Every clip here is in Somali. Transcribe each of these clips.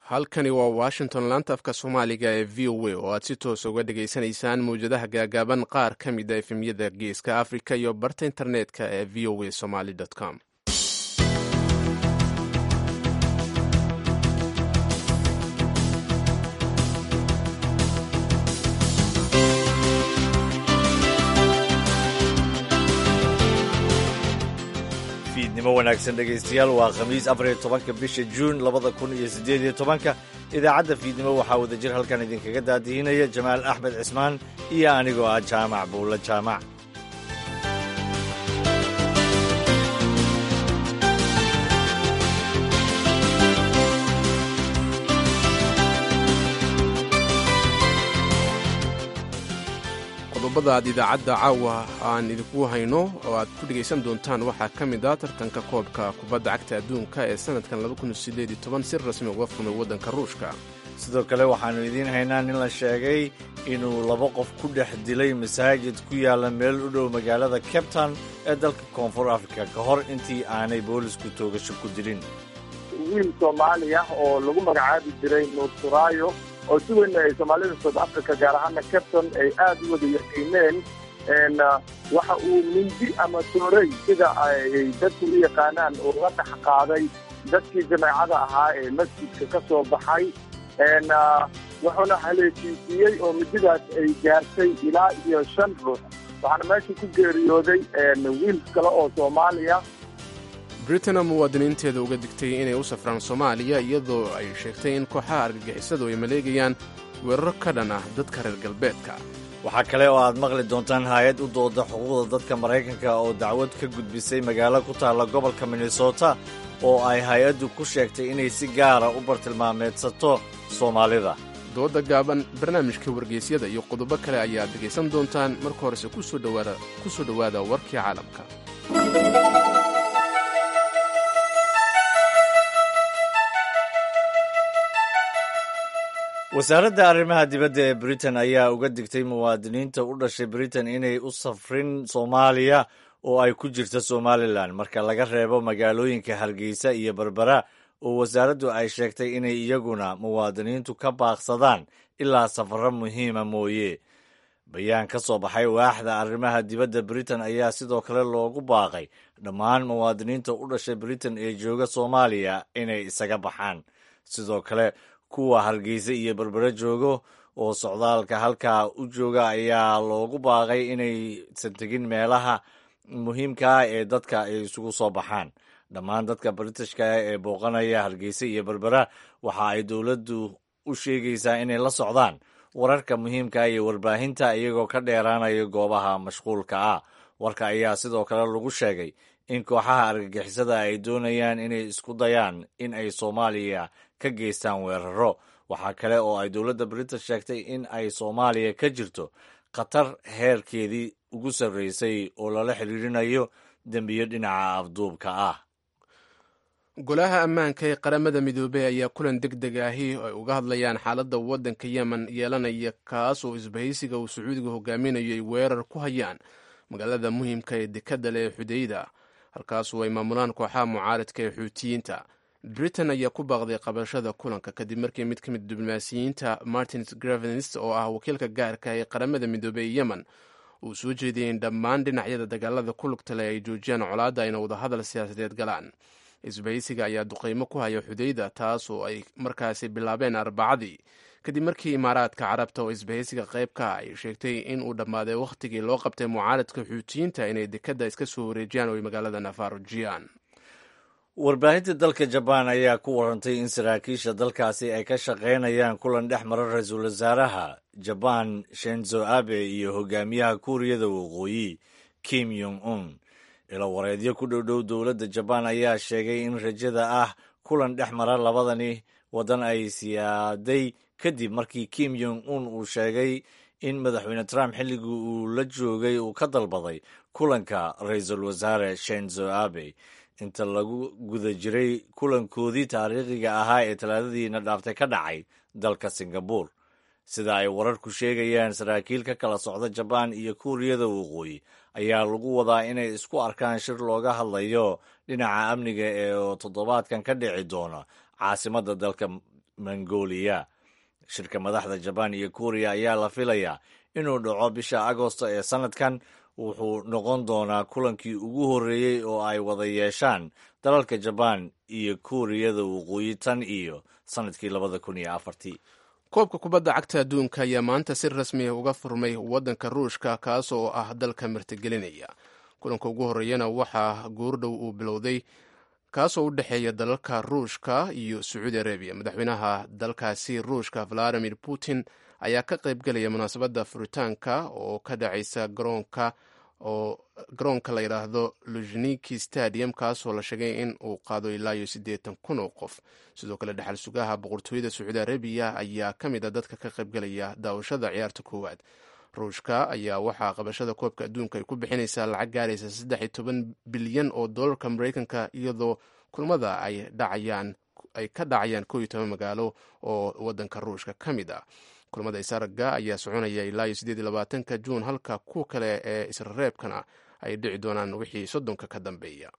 halkani waa washington laanta afka soomaaliga ee v o a oo aad si toos uga dhagaysanaysaan mawjadaha gaagaaban qaar ka mid a efemyada geeska africa iyo barta internetka ee v o a somaly com fiidnimo wanaagsan dhegaystayaal waa khamiis afariyo tobanka bisha juun labada kun iyo siddeed iyo tobanka idaacadda fiidnimo waxaa wadajir halkan idinkaga daadihinaya jamaal axmed cismaan iyo anigoo ah jaamac buulla jaamac qodobada aad idaacadda caawa aan idinku hayno oo aad ku dhegaysan doontaan waxaa ka mid ah tartanka koobka kubadda cagta adduunka ee sannadkan si rasmi uga furmay waddanka ruushka sidoo kale waxaannu idiin haynaa nin la sheegay inuu laba qof ku dhex dilay masaajid ku yaalla meel u dhow magaalada capetown ee dalka koonfur africa ka hor intii aanay boolisku toogasho ku dilin wiil soomaali ah oo lagu magacaabi jiray nuur suraayo oo si weyn ay soomaalida south africa gaar ahaana capton ay aada u wada yaqiineen waxa uu mindi ama toorey sida ay dadku u yaqaanaan uga dhex qaaday dadkii jameecada ahaa ee masjidka ka soo baxay wuxuuna haleeshiisiiyey oo mididaas ay gaartay ilaa iyo shan ruux waxaana meesha ku geeriyooday wiil kale oo soomaaliya britain muwaadiniinteeda uga digtay inay u safraan soomaaliya iyadoo ay sheegtay in kooxaha argagixisadu ay maleegayaan weeraro ka dhan ah dadka reer galbeedka waxaa kale oo aad maqli doontaan hay-ad u dooda xuquuqda dadka maraykanka oo dacwad ka gudbisay magaalo ku taalla gobolka minnesota oo ay hay-addu ku sheegtay inay si gaara u bartilmaameedsato soomaalida dooda gaaban barnaamijka wargeysyada iyo qodobo kale ayaad dhegaysan doontaan marka horese ku soo dhowaada warkii caalamka wasaaradda arrimaha dibadda ee britain ayaa uga digtay muwaadiniinta u dhashay britain inay u safrin soomaaliya oo ay ku jirta somalilan marka laga reebo magaalooyinka hargeysa iyo berbera oo wasaaraddu ay sheegtay inay iyaguna muwaadiniintu ka baaqsadaan ilaa safarro muhiima mooye bayaan ka soo baxay waaxda arrimaha dibadda britain ayaa sidoo kale loogu baaqay dhammaan muwaadiniinta u dhashay britain ee jooga soomaaliya inay isaga baxaan sidoo kale kuwa hargeysa iyo berbere joogo oo socdaalka halkaa u jooga ayaa loogu baaqay inaysan tegin meelaha muhiimka ah ee dadka ay isugu soo baxaan dhammaan dadka britishka ee booqanaya hargeysa iyo berbera waxa ay dowladdu u sheegaysaa inay la socdaan wararka muhiimka iyo warbaahinta iyagoo ka dheeraanaya goobaha mashquulka ah warka ayaa sidoo kale lagu sheegay in kooxaha argagixisada ay doonayaan inay isku dayaan in ay soomaaliya ka geystaan weeraro waxaa kale oo ay dowladda british sheegtay in ay soomaaliya ka jirto khatar heerkeedii ugu sarreysay oo lala xiriirinayo dembiyo dhinaca afduubka ah golaha ammaanka ee qaramada midoobey ayaa kulan deg deg ahi ay uga hadlayaan xaaladda waddanka yemen yeelanaya kaas oo isbahaysiga uu sacuudiga hogaaminayo ay weerar ku hayaan magaalada muhiimka ee dekadda leh ee xudeyda halkaasoo ay maamulaan kooxaha mucaaridka ee xuutiyiinta britain ayaa ku baaqday qabashada kulanka kadib markii mid ka mid diblomaasiyiinta martin gravens oo ah wakiilka gaarka ee qaramada midoobey ee yemen uu soo jeediyey in dhammaan dhinacyada dagaalada ku lugta leh ay joojiyaan colaadda ayna wadahadal siyaasadeed galaan isbahaysiga ayaa duqaymo ku haya xudeyda taas oo ay markaasi bilaabeen arbacadii kadib markii imaaraadka carabta oo isbahaysiga qayb ka ay sheegtay in uu dhammaaday wakhtigii loo qabtay mucaaradka xuutiyiinta inay dekadda iska soo wareejiyaan oo ay magaalada nafarujiyaan warbaahinta dalka jabaan ayaa ku warantay in saraakiisha dalkaasi ay ka shaqaynayaan kulan dhex mara ra-iisul wasaaraha jabaan shenzo abe iyo hogaamiyaha kuuriyada waqooyi kim yong un ilo wareedyo ku dhowdhow dowladda jabaan ayaa sheegay in rajada ah kulan dhex mara labadani waddan ay siyaaday kadib markii kim yong un uu sheegay in madaxweyne trump xilligii uu la joogay uu ka dalbaday kulanka ra-iisul wasaare shenzo abe inta lagu guda jiray kulankoodii taariikhiga ahaa ee talaadadiina dhaaftay ka dhacay dalka singabur sida ay wararku sheegayaan saraakiil ka kala socda jabaan iyo kuuriyada waqooyi ayaa lagu wadaa inay isku arkaan shir looga hadlayo dhinaca amniga ee toddobaadkan ka dhici doona caasimadda dalka mongolia shirka madaxda jabaan iyo kuuriya ayaa la filayaa inuu dhaco bisha agosto ee sannadkan wuxuu noqon doonaa kulankii ugu horreeyey oo ay wada yeeshaan dalalka jabaan iyo kuuriyada waqooyi tan iyo sannadkii labada kun iyo afartii koobka kubadda cagta adduunka ayaa maanta si rasmiya uga furmay waddanka ruushka kaas oo ah dalka martigelinaya kulanka ugu horreeyana waxaa goordhow uu bilowday kaasoo u dhexeeya dalalka ruushka iyo sacuudi arabiya madaxweynaha dalkaasi ruushka valadimir putin ayaa ka qaybgelaya munaasabadda furitaanka oo ka dhacaysa garoonka oo garoonka la yidhaahdo luzhniki stadium kaasoo la sheegay in uu qaado ilaa iyo siddeetan kun oo qof sidoo kale dhexal sugaha boqortooyada sacuudi arabiya ayaa ka mid a dadka ka qaybgelaya daawashada ciyaarta koowaad ruushka ayaa waxaa qabashada koobka adduunka ay ku bixinaysaa lacag gaaraysa saddex iyo toban bilyan oo dollarka mareykanka iyadoo kulmada ay dhacayaan ay ka dhacayaan koo iyo toban magaalo oo waddanka ruushka ka mid ah kulmada isaraga ayaa soconaya ilaa iyo siddeed iyo labaatanka juun halka kuwa kale ee israreebkana ay dhici doonaan wixii soddonka ka dambeeya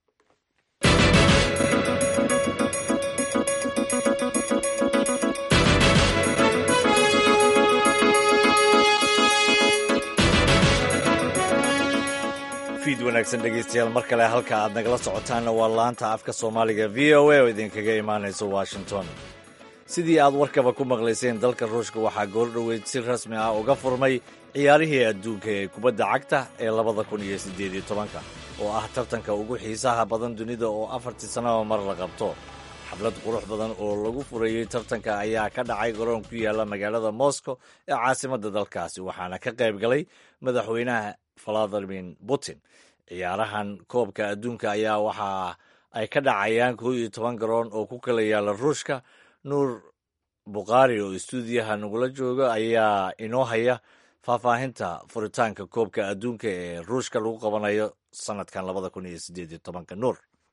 fiid wanaagsan dhegeystayaal mar kale halka aad nagala socotaanna waa laanta afka soomaaliga v o a oo idinkaga imaanaysa washington sidii aad warkaba ku maqlayseen dalka ruushka waxaa goordhoweyd si rasmi ah uga furmay ciyaarihii adduunka ee kubadda cagta ee labada kun iyo siddeed iyo tobanka oo ah tartanka ugu xiisaha badan dunida oo afartii sannaba mar la qabto xaflad qurux badan oo lagu furayey tartanka ayaa ka dhacay garoon ku yaalla magaalada moscow ee caasimadda dalkaasi waxaana ka qayb galay madaxweynaha valadimir putin ciyaarahan koobka adduunka ayaa waxa ay ka dhacayaan koo iyo toban garoon oo ku kala yaalla ruushka nuur bukhaari oo istuudiyaha nagula jooga ayaa inoo haya faahfaahinta furitaanka koobka adduunka ee ruushka lagu qabanayo sanadkan labada kun iyo sideed iyo tobanka nuur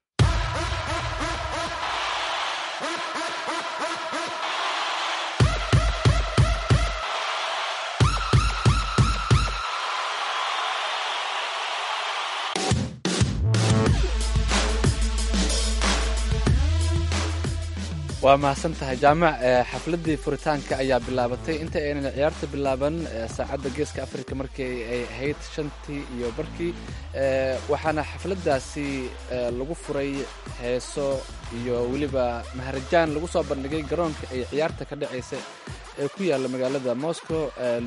waa mahadsan tahay jaamac xafladii furitaanka ayaa bilaabatay inta aynan ciyaarta bilaaban saacadda geeska africa markii ay ahayd shantii iyo barkii waxaana xafladaasi lagu furay heeso iyo weliba maharajaan lagu soo bandhigay garoonka ay ciyaarta ka dhacaysa ee ku yaalla magaalada moscow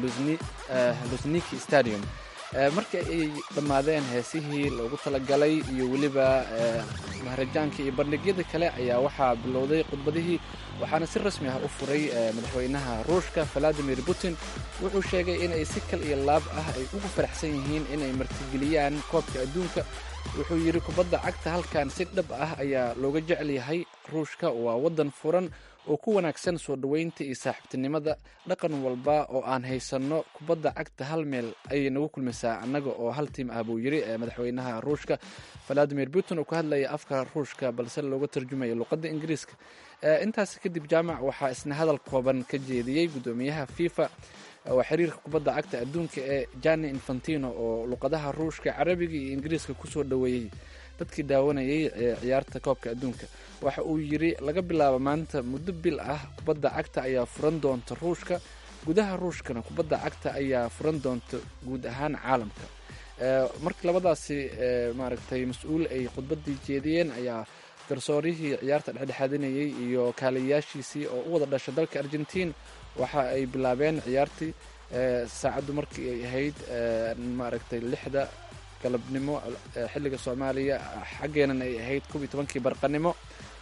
lusniki stadium markii ay dhammaadeen heesihii loogu talagalay iyo weliba maharajaanka iyo bandhigyada kale ayaa waxaa bilowday khudbadihii waxaana si rasmi ah u furay madaxweynaha ruushka valadimir putin wuxuu sheegay inay si kal iyo laab ah ay ugu faraxsan yihiin inay martigeliyaan koobka adduunka wuxuu yidhi kubadda cagta halkan si dhab ah ayaa looga jecel yahay ruushka waa waddan furan oo ku wanaagsan soo dhoweynta iyo saaxiibtinimada dhaqan walba oo aan haysanno kubadda cagta hal meel ayay nagu kulmaysaa annaga oo hal tiim ah buu yidhi madaxweynaha ruushka valadimir putin oo ka hadlaya afka ruushka balse looga tarjumaya luqadda ingiriiska intaas kadib jaamac waxaa isna hadal kooban ka jeediyey guddoomiyaha fifa waa xiriirka kubadda cagta adduunka ee jani infantino oo luqadaha ruushka carabiga iyo ingiriiska kusoo dhoweeyey dadkii daawanayay ciyaarta koobka adduunka waxa uu yidhi laga bilaabo maanta muddo bil ah kubadda cagta ayaa furan doonta ruushka gudaha ruushkana kubadda cagta ayaa furan doonta guud ahaan caalamka markii labadaasi maaragtay mas-uul ay khudbadii jeediyeen ayaa garsoorihii ciyaarta dhexdhexaadinayay iyo kaaliyayaashiisii oo u wada dhasha dalka argentiin waxa ay bilaabeen ciyaartii saacaddu markii ay ahayd maaragtay lixda galabnimo xilliga soomaaliya xaggeenan ay ahayd koob iyo tobankii barqanimo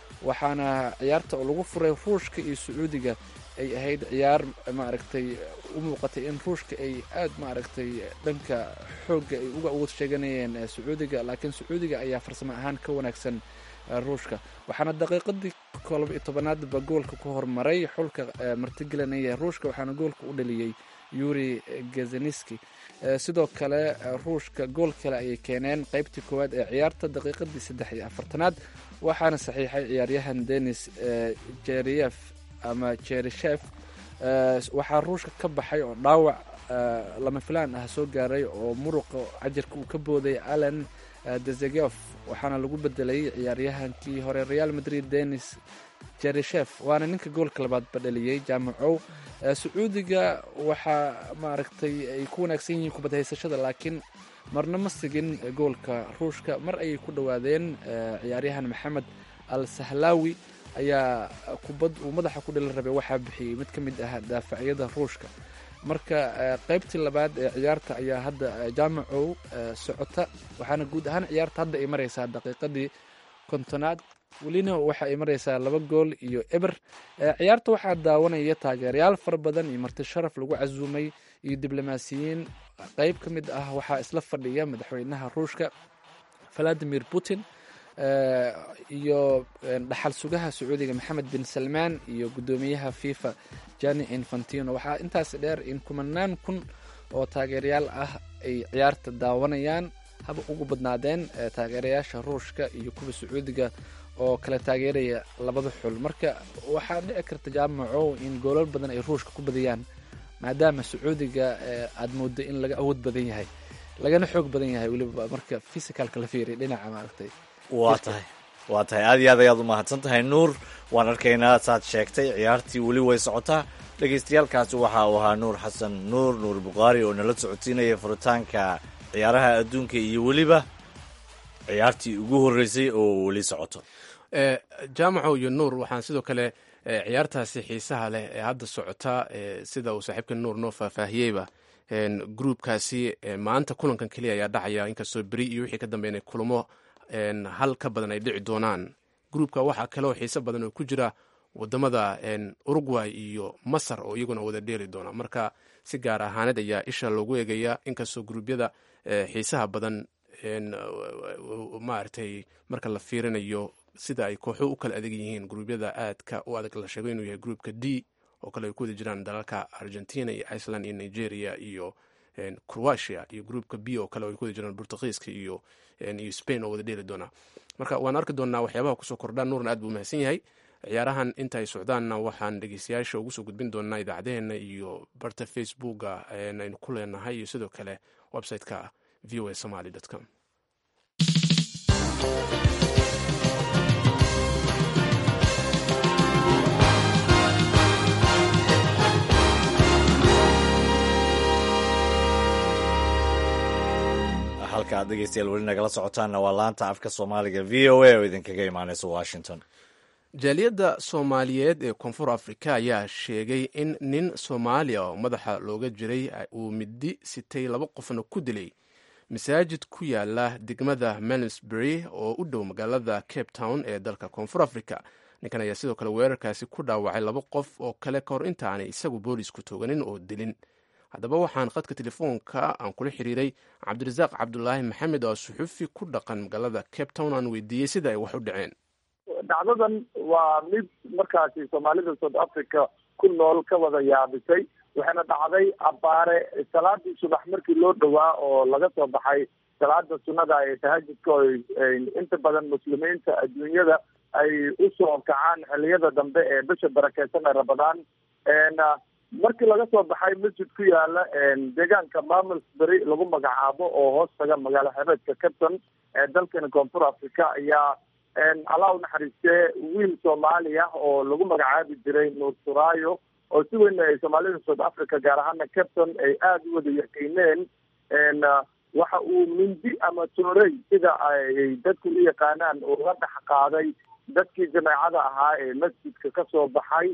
waxaana ciyaarta oo lagu furay ruushka iyo sacuudiga ay ahayd ciyaar maaragtay u muuqatay in ruushka ay aad maaragtay dhanka xoogga ay uga awood sheeganayeen sacuudiga laakiin sacuudiga ayaa farsamo ahaan ka wanaagsan ruushka waxaana daqiiqadii kolba iyo tobanaadba goolka ku hormaray xulka martigelinaya ruushka waxaana goolka u dhaliyey yuri gazaniski sidoo kale ruushka gool kale ayay keeneen qeybtii koowaad ee ciyaarta daqiiqadii saddex iyo afartanaad waxaana saxiixay ciyaaryahan denis jeriyef ama jerishef waxaa ruushka ka baxay oo dhaawac lama filaan ah soo gaaray oo muruqa cajarka uu ka booday allen dezegof waxaana lagu bedelay ciyaaryahankii hore real madrid denis jerishef waana ninka goolka labaadba dhaliyey jaamacow sacuudiga waxaa maaragtay ay ku wanaagsan yihiin kubad haysashada laakiin marna ma sigin goolka ruushka mar ayay ku dhowaadeen ciyaaryahan maxamed al sahlaawi ayaa kubad uu madaxa ku dhali rabay waxaa bixiyey mid ka mid ah daafacyada ruushka marka qaybtii labaad ee ciyaarta ayaa hadda jaamacow socota waxaana guud ahaan ciyaarta hadda ay maraysaa daqiiqadii kontonaad welina waxa ay maraysaa laba gool iyo eber ciyaarta waxaa daawanaya taageerayaal fara badan iyo marti sharaf lagu casuumay iyo diblomaasiyiin qayb ka mid ah waxaa isla fadhiya madaxweynaha ruushka valadimir putin iyo dhaxal sugaha sacuudiga maxamed bin salmaan iyo guddoomiyaha fifa jani infantino waxaa intaas dheer in kumanaan kun oo taageerayaal ah ay ciyaarta daawanayaan haba ugu badnaadeen taageerayaasha ruushka iyo kuwa sacuudiga oo kala taageeraya labada xul marka waxaa dhici karta jaamacow in goolal badan ay ruushka ku badiyaan maadaama sacuudiga aada moodo in laga awood badan yahay lagana xoog badan yahay weliba marka physicalka la fiiriya dhinaca maaragtay waa tahay waa tahay aad iyo aad ayaad umahadsan tahay nuur waan arkaynaa saad sheegtay ciyaartii weli way socotaa dhagaystayaalkaasi waxa uu ahaa nuur xasan nuur nuur bukhaari oo nala socodsiinaya furitaanka ciyaaraha adduunka iyo weliba ciyaartii ugu horreysay oo weli socoto jaamaco iyo nuur waxaan sidoo kale ciyaartaasi xiisaha leh ee hadda socota sida uu saaxiibka nuur noo faahfaahiyeyba gruubkaasi maanta kulankan keliya ayaa dhacaya inkastoo beri iyo wixii ka dambeynay kulamo hal ka badan ay dhici doonaan gruubka waxaa kaleoo xiise badan oo ku jira wadamada uruguay iyo masar oo iyaguna wada dheeri doona marka si gaar ahaaneed ayaa isha loogu eegaya inkastoo gruubyada xiisaha badan maaragtay marka la fiirinayo sida ay kooxo u kala adag yihiin gruubyada aadka u adag la sheego inuu yahay gruupka d oo kale ay ku wada jiraan dalalka argentina iyo iceland iyo nigeria iyo croatia iyo gruupka b oo kale ay ku wada jiraan portugiiska iyo iyo spain oo wada dheeli doona marka waan arki doonaa waxyaabaha kusoo kordhaan nuurna aad buu mahadsan yahay ciyaarahan inta ay socdaanna waxaan dhegeystayaasha ugu soo gudbin doonaa idaacadeheena iyo barta facebooka aynu ku leenahay iyo sidoo kale website-ka v o a somaly com halka aad dhegeystayaal weli nagala socotaanna waa laanta afka soomaaliga v o a oo idinkaga imaaneysa washington jaaliyadda soomaaliyeed ee koonfur afrika ayaa sheegay in nin soomaaliya oo madaxa looga jiray uu midi sitay laba qofna ku dilay masaajid ku yaala degmada melsbury oo u dhow magaalada cape town ee dalka koonfur africa ninkan ayaa sidoo kale weerarkaasi ku dhaawacay laba qof oo kale ka hor intaanay isagu boolisku tooganin oo dilin haddaba waxaan khadka telefoonka aan kula xiriiray cabdirasaaq cabdulaahi maxamed oo suxufi ku dhaqan magaalada cape town aan weydiiyey sida ay wax u dhaceen dhacdadan waa mid markaasi soomaalida south africa ku nool ka wada yaabisay waxayna dhacday abbaare salaadii subax markii loo dhowaa oo laga soo baxay salaada sunnada ee tahajudka oo inta badan muslimiinta adduunyada ay usoo kacaan xiliyada dambe ee bisha barakeysan ee ramadaan markii laga soo baxay masjid ku yaala deegaanka mamelsbury lagu magacaabo oo hoos taga magaalo xebeedka capton ee dalkani koonfur africa ayaa allah u naxariistee wiil soomaali ah oo lagu magacaabi jiray nuur suraayo oo si weyn ay soomaalida south africa gaar ahaana capton ay aada u wada yaqiineen waxa uu mindi ama toorey sida ay dadku u yaqaanaan uga dhex qaaday dadkii jameecada ahaa ee masjidka kasoo baxay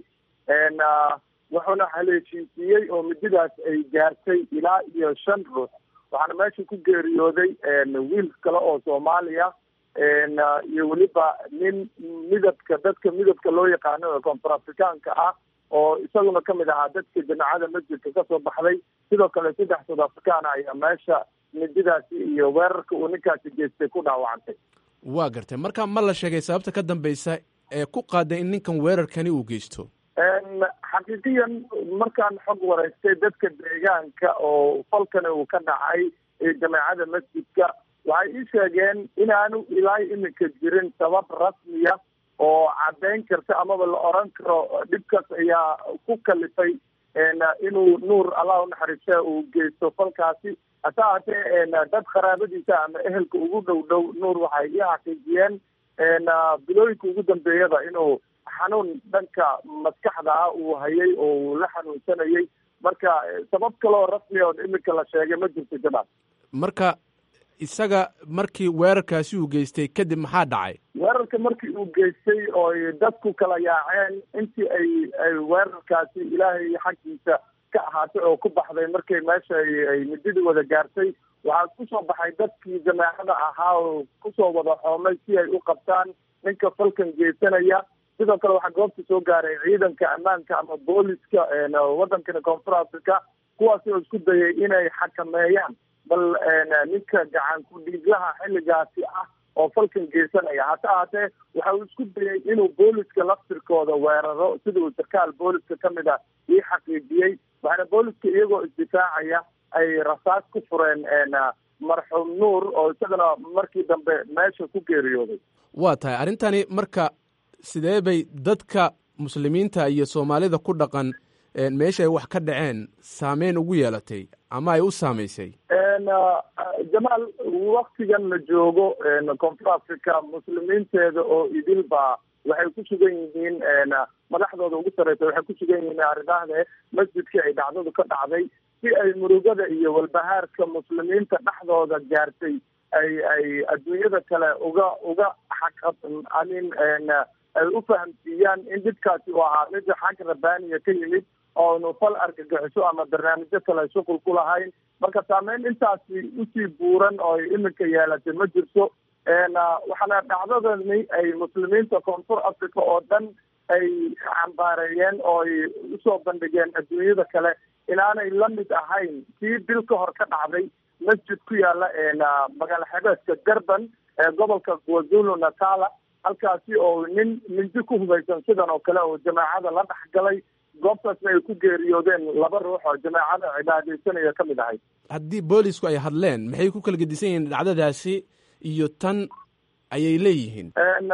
wuxuuna haleeshiisiiyey oo mididaas ay gaartay ilaa iyo shan ruux waxaana meesha ku geeriyooday wiil kale oo soomaaliya iyo weliba nin midabka dadka midabka loo yaqaano ee koonfur afrikaanka ah oo isaguna kamid ahaa dadka jameecada masjidka kasoo baxday sidoo kale saddex south africana ayaa meesha mididaasi iyo weerarka uu ninkaasi geystay ku dhaawacantay waa gartay marka ma la sheegay sababta ka dambeysa ee ku qaaday in ninkan weerarkani uu geysto xaqiiqiyan markaan xog wareystay dadka deegaanka oo falkani uu ka dhacay jameecada masjidka waxay ii sheegeen inaanu ilaa iminka jirin sabab rasmiya oo caddayn karta amaba la oran karo dhibkaas ayaa ku kalifay inuu nuur allah unaxariiste uu geysto falkaasi hase haatee dad qaraabadiisa ama ehelka ugu dhow dhow nuur waxay ii xaqiijiyeen bilooyinka ugu dambeeyada inuu xanuun dhanka maskaxda ah uu hayay oo uu la xanuunsanayay marka sabab kaloo rasmi oo iminka la sheegay ma jirto jamaal marka isaga markii weerarkaasi uu geystay kadib maxaa dhacay weerarka markii uu geystay ooy dadku kala yaaceen intii ay ay weerarkaasi ilaahay xaggiisa ka ahaatay oo ku baxday markay meesha ay mididii wada gaartay waxaa kusoo baxay dadkii jamaacada ahaa oo kusoo wada xoomay si ay u qabtaan ninka falkan geysanaya sidoo kale waxaa goobta soo gaaray ciidanka ammaanka ama booliska wadankani koonfur africa kuwaasi oo isku dayay inay xakameeyaan bal ninka gacan ku-dhiiglaha xilligaasi ah oo falkan geysanaya hase ahaatee waxa uu isku dayay inuu booliska laftirkooda weeraro sida uu sarkaal booliska ka mid a ii xaqiijiyey waxaana booliska iyagoo isdifaacaya ay rasaas ku fureen marxuum nuur oo isagana markii dambe meesha ku geeriyooday waa tahay arrintani marka sidee bay dadka muslimiinta iyo soomaalida ku dhaqan meesha ay wax ka dhaceen saameyn ugu yeelatay ama ay u saamaysay jamaal waktigan la joogo koonfur africa muslimiinteeda oo idil ba waxay ku sugan yihiin madaxdooda ugu sarreysa waxay ku sugan yihiin aridahde masjidkii ay dhacdadu ka dhacday si ay murugada iyo walbahaarka muslimiinta dhexdooda gaartay ay ay adduunyada kale uga uga xaq amin ay u fahamsiiyaan in dhibkaasi uu ahaa mid xag rabbaaniya ka yimid oonu fal argagixiso ama barnaamijyo kale shuqul ku lahayn marka saameyn intaasi usii buuran oo iminka yeelatay ma jirto waxaana dhacdadani ay muslimiinta koonfur africa oo dhan ay cambaareeyeen oo ay usoo bandhigeen adduunyada kale inaanay la mid ahayn kii bil ka hor ka dhacday masjid ku yaala magaalo xebeedka durban ee gobolka kwazulu natala halkaasi oo nin mindi ku hubaysan sidan oo kale oo jamaacada la dhex galay goobtaasna ay ku geeriyoodeen laba ruux oo jamaacada cibaadeysanaya ka mid ahay haddii boolisku ay hadleen maxay ku kala gedisan yihiin dhacdadaasi iyo tan ayay leeyihiin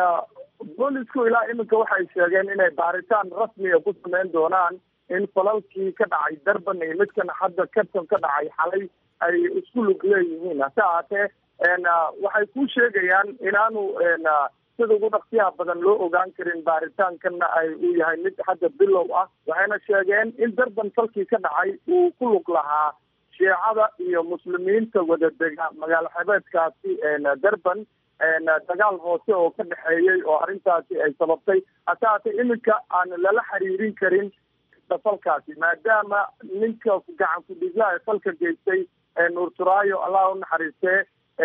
boolisku ilaa iminka waxay sheegeen inay baaritaan rasmiga ku sameyn doonaan in falalkii ka dhacay durban iyo midkan hadda kabtan ka dhacay xalay ay isku lug leeyihiin hase ahaatee waxay ku sheegayaan inaanu sida ugu dhaqsiyaha badan loo ogaan karin baaritaankanna ay uu yahay mid hadda bilow ah waxayna sheegeen in durban falkii ka dhacay uu ku lug lahaa shiicada iyo muslimiinta wada dega magaalo xebeedkaasi durban dagaal hoose oo ka dhexeeyey oo arrintaasi ay sababtay hase haatee iminka aan lala xiriirin karin falkaasi maadaama ninka gacan ku-dhiglaha ee falka geystay nuur turaayo allah u naxariistee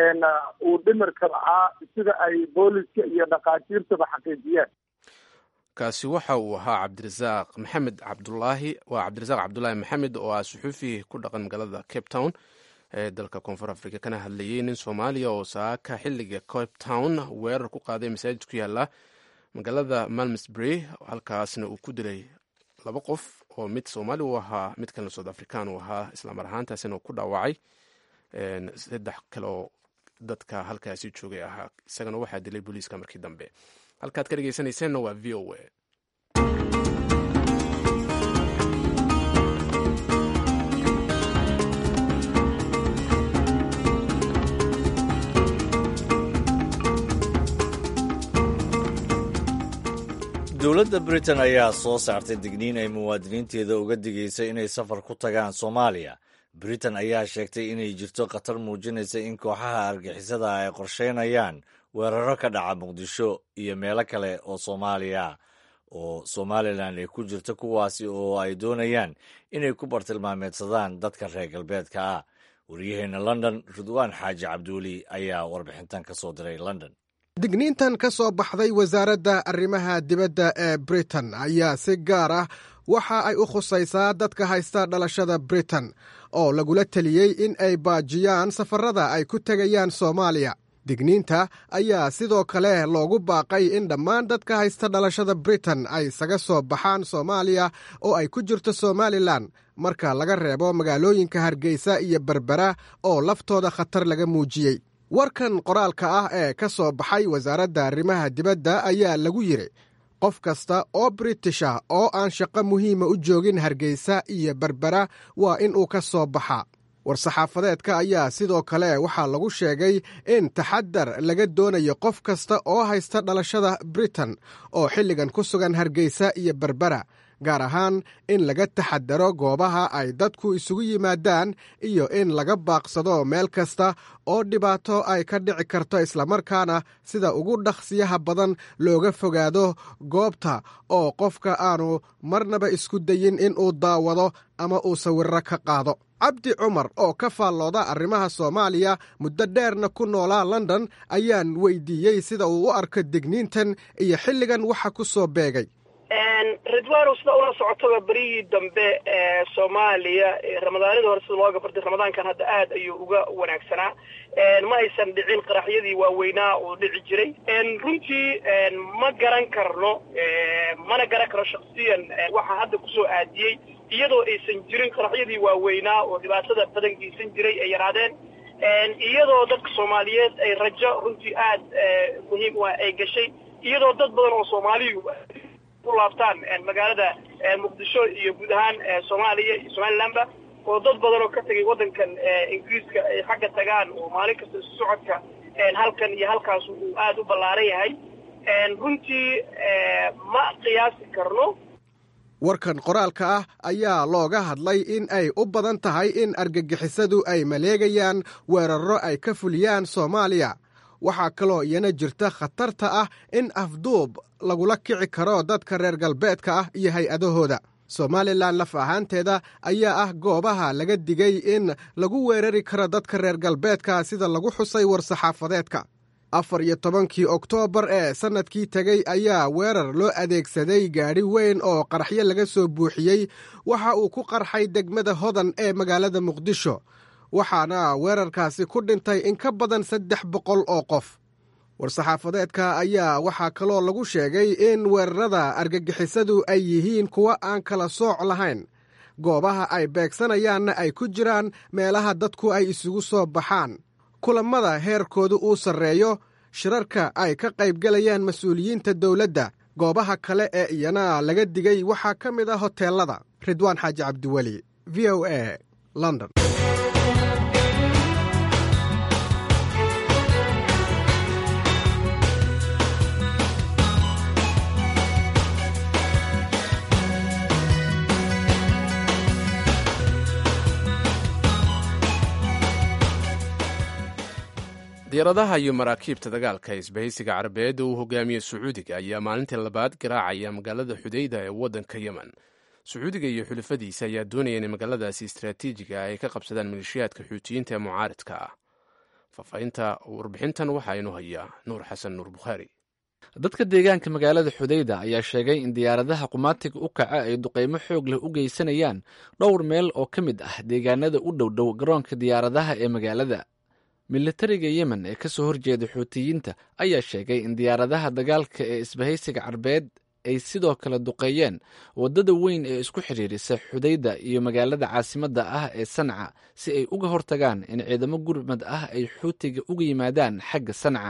uu dhimirka la'aa sida ay booliska iyo dhakhaatiirtaba xaqiijiyeen kaasi waxa uu ahaa cabdirasaaq maxamed cabdulaahi waa cabdirasaaq cabdulaahi maxamed oo ah suxuufi ku dhaqan magaalada cape town ee dalka koonfur africa kana hadlayay nin soomaaliya oo saaka xilliga cape town weerar ku qaaday masaajid ku yaala magaalada malmsbury halkaasna uu ku dilay laba qof oo mid soomaali u ahaa mid kalena south african uu ahaa islamar ahaantaasina uu ku dhaawacay saddex kale oo dadka halkaasi joogay ahaa isagana waxaa dilay booliiska markii dambe halkaad ka dhegeysanayseena waa v o a dowladda britain ayaa soo saartay digniin ay muwaadiniinteeda uga digaysa inay safar ku tagaan soomaaliya britain ayaa sheegtay inay jirto khatar muujinaysa in kooxaha argixisada ay qorsheynayaan weeraro ka dhaca muqdisho iyo meelo kale oo soomaaliya oo somalilan ay ku jirto kuwaasi oo ay doonayaan inay ku bartilmaameedsadaan dadka reer galbeedka ah waryaheena london ridwaan xaaji cabduuli ayaa warbixintan ka soo diray london digniintan ka soo baxday wasaaradda arrimaha dibadda ee britain ayaa si gaar ah waxa ay u khusaysaa dadka haysta dhalashada britain oo lagula teliyey in ay baajiyaan safarada ay ku tegayaan soomaaliya digniinta ayaa sidoo kale loogu baaqay in dhammaan dadka haysta dhalashada britain ay isaga soo baxaan soomaaliya oo ay ku jirto somalilan marka laga reebo magaalooyinka hargeysa iyo berbera oo laftooda khatar laga muujiyey warkan qoraalka ah ee ka soo baxay wasaaradda arrimaha dibadda ayaa lagu yidhi qof kasta oo british ah oo aan shaqo muhiima u joogin hargeysa iyo berbera waa in uu ka soo baxa war-saxaafadeedka ayaa sidoo kale waxaa lagu sheegay in taxadar laga doonayo qof kasta oo haysta dhalashada britain oo xilligan ku sugan hargeysa iyo berbera gaar ahaan in laga taxadaro goobaha ay dadku isugu yimaadaan iyo in laga baaqsado meel kasta oo dhibaato ay ka dhici karto islamarkaana sida ugu dhaqsiyaha badan looga fogaado goobta oo qofka aanu marnaba isku dayin in uu daawado ama uu sawirro ka qaado cabdi cumar oo ka faallooda arrimaha soomaaliya muddo dheerna ku noolaa london ayaan weydiiyey sida uu u arko digniintan iyo xilligan waxa ku soo beegay ridwano sida ula socotaba berihii dambe ee soomaaliya ramadaanadii hore sida looga bartay ramadaankan hadda aad ayuu uga wanaagsanaa ma aysan dhicin qaraxyadii waaweynaa uu dhici jiray runtii ma garan karno mana garan karno shaksiyan waxaa hadda kusoo aadiyey iyadoo aysan jirin qaraxyadii waaweynaa oo dhibaatada badan geysan jiray ay yaraadeen iyadoo dadka soomaaliyeed ay rajo runtii aad muhiim u ah ay gashay iyadoo dad badan oo soomaaliyu laabtaan magaalada muqdisho iyo guud ahaan soomaaliya iyo somalilandba oo dad badan oo ka tegay waddankan ingiriiska ay xagga tagaan oo maalin kasta isu socodka halkan iyo halkaas uu aada u ballaaran yahay runtii ma qiyaasi karno warkan qoraalka ah ayaa looga hadlay in ay u badan tahay in argagixisadu ay maleegayaan weerarro ay ka fuliyaan soomaaliya waxaa kaloo iyana jirta khatarta ah in afduub lagula kici karo dadka reer galbeedka ah iyo hay-adahooda somalilan laf ahaanteeda ayaa ah goobaha laga digay in lagu weerari karo dadka reer galbeedka sida lagu xusay war-saxaafadeedka afar iyo tobankii oktoobar ee sannadkii tegey ayaa weerar loo adeegsaday gaadhi weyn oo qaraxyo laga soo buuxiyey waxa uu ku qarxay degmada hodan ee magaalada muqdisho waxaana weerarkaasi ku dhintay in ka badan saddex boqol oo qof war-saxaafadeedka ayaa waxaa kaloo lagu sheegay in weerarada argagixisadu ay yihiin kuwa aan kala sooc lahayn goobaha ay beegsanayaanna ay ku jiraan meelaha dadku ay isugu soo baxaan kulammada heerkoodu uu sarreeyo shirarka ay ka qaybgalayaan mas-uuliyiinta dowladda goobaha kale ee iyana laga digay waxaa ka mid ah hoteelada ridwaan xaaji cabdiweli v o a london diyaaradaha iyo maraakiibta dagaalka ee isbahaysiga carabeed uu hogaamiye sacuudiga ayaa maalintii labaad garaacaya magaalada xudayda ee waddanka yemen sacuudiga iyo xulafadiisa ayaa doonaya inay magaaladaasi istraatiijiga ay ka qabsadaan maleeshiyaadka xuutiyiinta ee mucaaridka ah faahfaahinta warbixintan waxaa inoo hayaa nuur xasan nuur bukhaari dadka deegaanka magaalada xudayda ayaa sheegay in diyaaradaha qumaatiga u kaca ay duqaymo xoog leh u geysanayaan dhowr meel oo ka mid ah deegaanada u dhowdhow garoonka diyaaradaha ee magaalada militariga yemen ee ka soo horjeeda xuutiyiinta ayaa sheegay in diyaaradaha dagaalka ee isbahaysiga carbeed ay sidoo kale duqeeyeen waddada weyn ee isku xidhiirisa xudayda iyo magaalada caasimadda ah ee sanca si ay uga hortagaan in ciidamo gurmad ah ay xuutiga uga yimaadaan xagga sanca